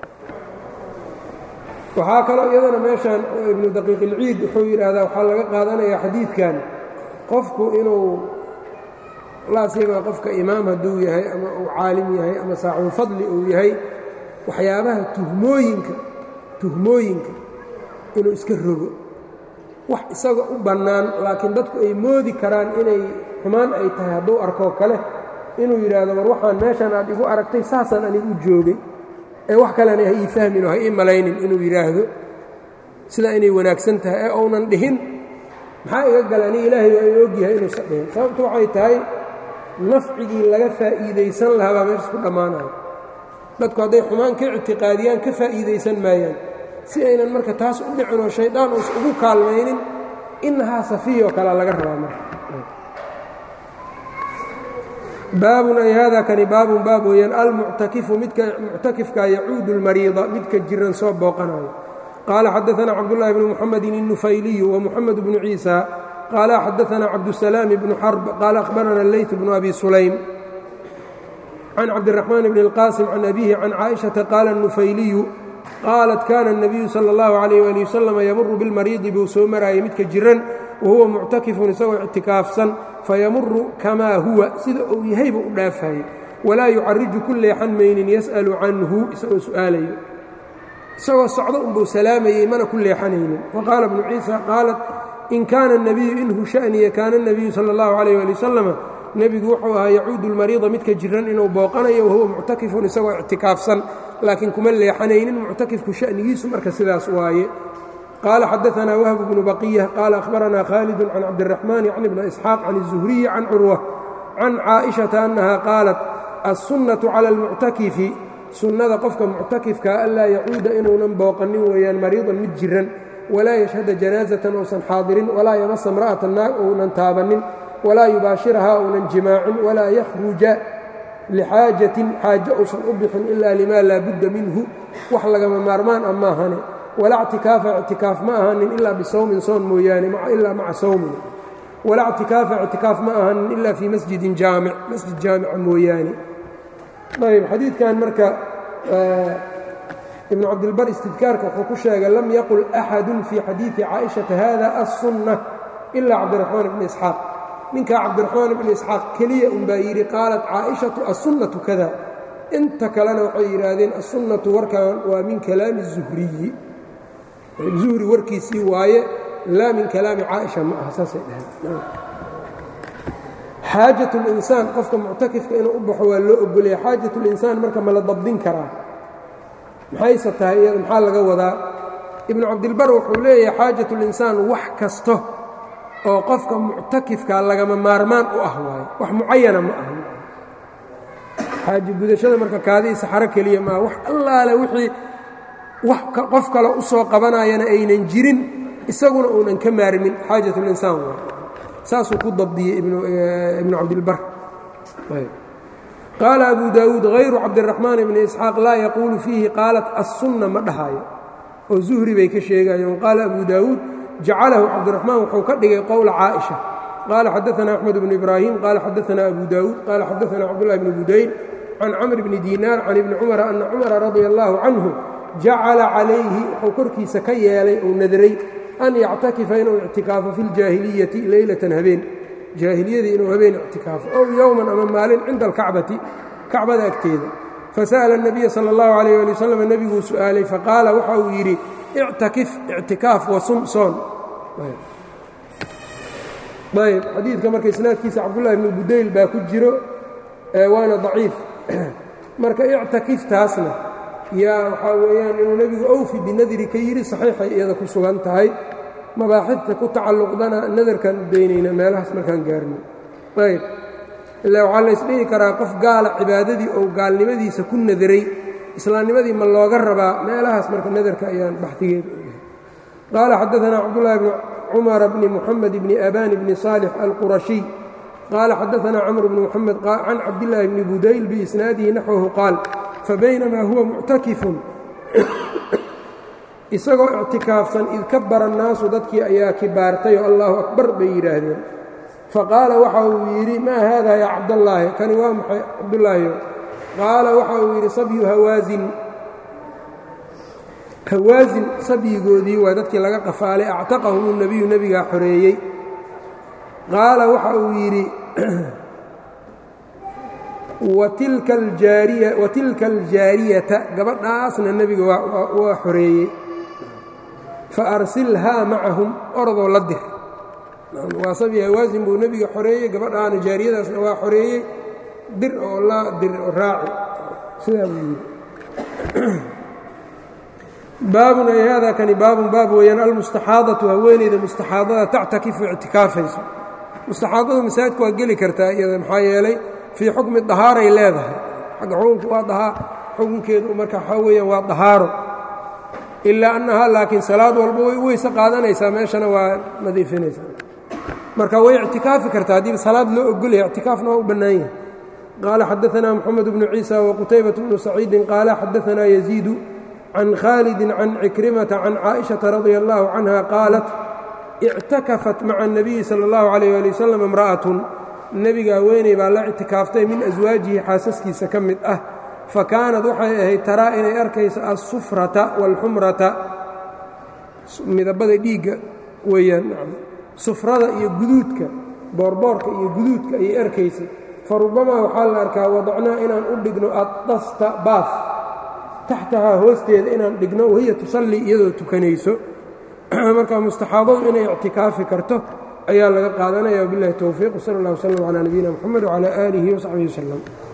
waxaa kaloo iyadana meeshan ibnu daqiiq ilciid wuxuu yidhaahdaa waxaa laga qaadanayaa xadiidkan qofku inuu laasiga qofka imaam hadduu yahay ama uu caalim yahay ama saaxibulfadli uu yahay waxyaabaha tuhmooyinka tuhmooyinka inuu iska rogo wax isaga u bannaan laakiin dadku ay moodi karaan inay xumaan ay tahay hadduu arkoo kale inuu yidhaahdo war waxaan meeshan aad igu aragtay saasaan anigu u joogay ee wax kalena ha ii fahmin oo ha ii malaynin inuu yidhaahdo sidaa inay wanaagsan tahay ee uunan dhihin maxaa iga gala ani ilaahay waa i ogyahay inuusan dhihin sababtu waxay tahay nafcigii laga faa'iidaysan lahaa baa meeshas ku dhammaanayo dadku hadday xumaan ka ictiqaadiyaan ka faa'iidaysan maayaan si aynan marka taas u dhicin oo shaydaan uusa ugu kaalmaynin inahaa safiyo kalea laga rabaa marka baabun ay hada kani baabun baab weeyaan almuctakifu midka muctakifka yacuudu اlmariida midka jiran soo booqanayo qaala xadaثna cabdالlahi bn mxamedi الnufayliyu وmuxamed bnu ciisa qaala xadaثna cabdالsalaam bnu xarb qaala akhbarana اleyt bnu abi sulaym can cabdالraxmaan bn اlqasim can abihi can caaئiشhaةa qaala الnufayliyu qaalat kana الnabiyu salى اllahu عalيh ali waslm yamuru biاlmariidi buu soo maraayay midka jiran wahuwa muctakifun isagoo ictikaafsan fayamuru kamaa huwa sida uu yahayba u dhaafayey walaa yucariju ku leexan maynin yas'alu canhu isagoo su'aalayo isagoo socdo unbuu salaamayey mana ku leexanaynin waqaala bnu ciisa qaalat in kaana الnabiyu inhu sha'niya kaana الnabiyu salى اllahu عalيh ali wasalama nebigu wuxuu ahaa yacuudu اlmariida midka jiran inuu booqanayo wahuwa muctakifun isagoo ictikaafsan laakiin kuma leexanaynin muctakifku sha'nigiisu marka sidaas waaye qaala xadaثna whb bnu baqiya qaala akhbarana khaalid can cabdالraxmaan ycni bn isxaaq can الzuhriyi can curwa can caaئiشhaةa annaha qaalat aلsunnaةu calى اlmuctakifi sunnada qofka muctakifkaa anlaa yacuuda inuunan booqanin weeyaan mariidan mid jiran walaa yashhada janaazatan uusan xaadirin walaa yamasa imra'atan naag ounan taabanin walaa yubaashirahaa ounan jimaacin walaa yakhruja lixaajatin xaaje uusan u bixin ilaa lima laa budda minhu wax lagama maarmaan a maahane walaa ctikaafa ictikaaf ma ahanin ilaa bisawmin soon mooyaane ilaa maca sawmin walaa ctikaafa ictikaaf ma ahanin ilaa fii masjidin jaamic masjid jaamica mooyaane ayb xadiidkan marka ibnu cabdilbar istidkaarka wuxuu ku sheegay lam yaqul axadu fii xadiidi caaئiشhaةa hada aلsunna ilaa cabdiraxmaan bni isxaaq ninkaa cabdiraxmaan bni isxaaq keliya unbaa yidhi qaalat caaئiشhaةu aلsunnatu kada inta kalena waxay yidhaahdeen aلsunnatu warkan waa min kalaami الzuhriyi zuhri warkiisii waaye laa min kalaami caaئiشha ma aha saasay dhaheen xaajaة اlinsaan qofka muctakifka inuu u baxo waa loo ogolaya xaajaة اlinsaan marka ma la dabdin karaa maxayse tahay iyada maxaa laga wadaa ibnu cabdilbar wuxuu leeyahay xaajaة اlinsaan wax kasto oo qofka muctakifka lagama maarmaan u ah waayo wax mucayana ma aha xaaji gudashada marka kaadii saxaro keliya maa wax allaale wixii wax qof kale u soo qabanayana aynan jirin isaguna uunan ka maarmin xaajaة اlinsaan waayo saasuu ku dabdiyey ibnu cabdilbar qaala abu daawuud hayru cabdiraxmaan bni isxaaq laa yaquulu fiihi qaalat assunna ma dhahaayo oo zuhri bay ka sheegayeen qaala abu daawuud jacalahu cabdiraxmaan wuxuu ka dhigay qowla caaئiشha qaala xadaثna axmed bnu ibraahim qaala xadaثna abu daawuud qaala xadaثna cabdullahi bni budayl can camr bni diinaar can ibni cumara ana cumara radia allahu canhu jacala calayhi wuxuu korkiisa ka yeelay ou nadray an yactakifa inuu ictikaafo fi اljaahiliyati leylatan habeen jaahiliyadii inuu habeen ictikaafo ow yowman ama maalin cinda alkacbati kacbada agteeda fasa'ala الnabiya salى اllahu alayh ali wasalam nebiguu su'aalay faqaala waxa uu yidhi ictakif ictikaaf wasum soon ayb xadiidka marka isnaadkiisa cabdullahi bnu budayl baa ku jiro waana daciif marka ictakiftaasna yaa waxaa weeyaan inuu nebigu awfi binadri ka yidhi saxiixay iyada ku sugan tahay mabaaxidta ku tacalluqdana nadarkaan u daynayna meelahaas markaan gaarno ayb ilaa waxaa laysdhihi karaa qof gaala cibaadadii ou gaalnimadiisa ku nadaray islaamnimadii ma looga rabaa meelahaas marka nadarka ayaan baxdigeeda u yahay qaala xadaثna cabdullahi bni cumara bni muxamed bni abani bni صaalix alqurashiy qaala xadaثna camr bni muxamed can cabdillaahi bni budayl biisnaadihi naxwahu qaal fabaynamaa huwa muctakifun isagoo ictikaafsan id kabara annaasu dadkii ayaa kibaartay oo allahu akbar bay yidhaahdeen faqaala waxa uu yidhi maa haada yaa cabdallaahi kani waa maxay cabdullaahiyo qaala waxa uu yidhi sabyu hawaasin hawaasin sabyigoodii waa dadkii laga qafaalay actaqahum nebiyu nebigaa xoreeyey qaala waxa uu yidhi watilka aljaariyata gabadhaasna nebiga waa xoreeyey fa arsilhaa macahum orodoo la dir waa sabyi hawaasin buu nebiga xoreeyey gabadhaana jaariyadaasna waa xoreeyey dir oo la dir raaci sidaa buu yidhi baabun ay haadaa kani baabun baab weeyaan almustaxaadatu haweeneyda mustaxaadada tactakifu ictikaafayso mustaxaadadu masaajidka waa geli kartaa iyada maxaa yeelay fii xukmi dahaaray leedahay xagga xukunka waa dahaa xukunkeedu marka waxaa weeyaan waa dahaaro ilaa annahaa laakiin salaad walba way weyse qaadanaysaa meeshana waa nadiifinaysaa marka way ictikaafi kartaa haddii salaad loo ogolyahay ictikaafna waa u bannaan yahay qaala xadaثna moxamed bnu ciisa waqutaybaة bnu saciidin qaala xadaثna yaziidu can khaalidi can cikrimata can caaئiشhaةa radia اllahu canha qaalat ictakafat maca الnabiyi salى اllahu عalيyه ali wasalam imra'atun nebiga haweeney baa la ictikaaftay min aswaajihi xaasaskiisa ka mid ah fakaanad waxay ahayd taraa inay arkayso alsufrata wاlxumrata midabada dhiigga weeyaan sufrada iyo guduudka boorboorka iyo guduudka ayay arkaysay fa rubamaa waxaa la arkaa wadacnaa inaan u dhigno addasta baaf taxtahaa hoosteeda inaan dhigno wahiya tusallii iyadoo tukanayso marka mustaxaadadu inay ictikaafi karto ayaa laga qaadanaya wabiاllahi towfiiq wsal اllah wslm calى nabiyina mxamed wcalى aalihi wsaxbihi wslem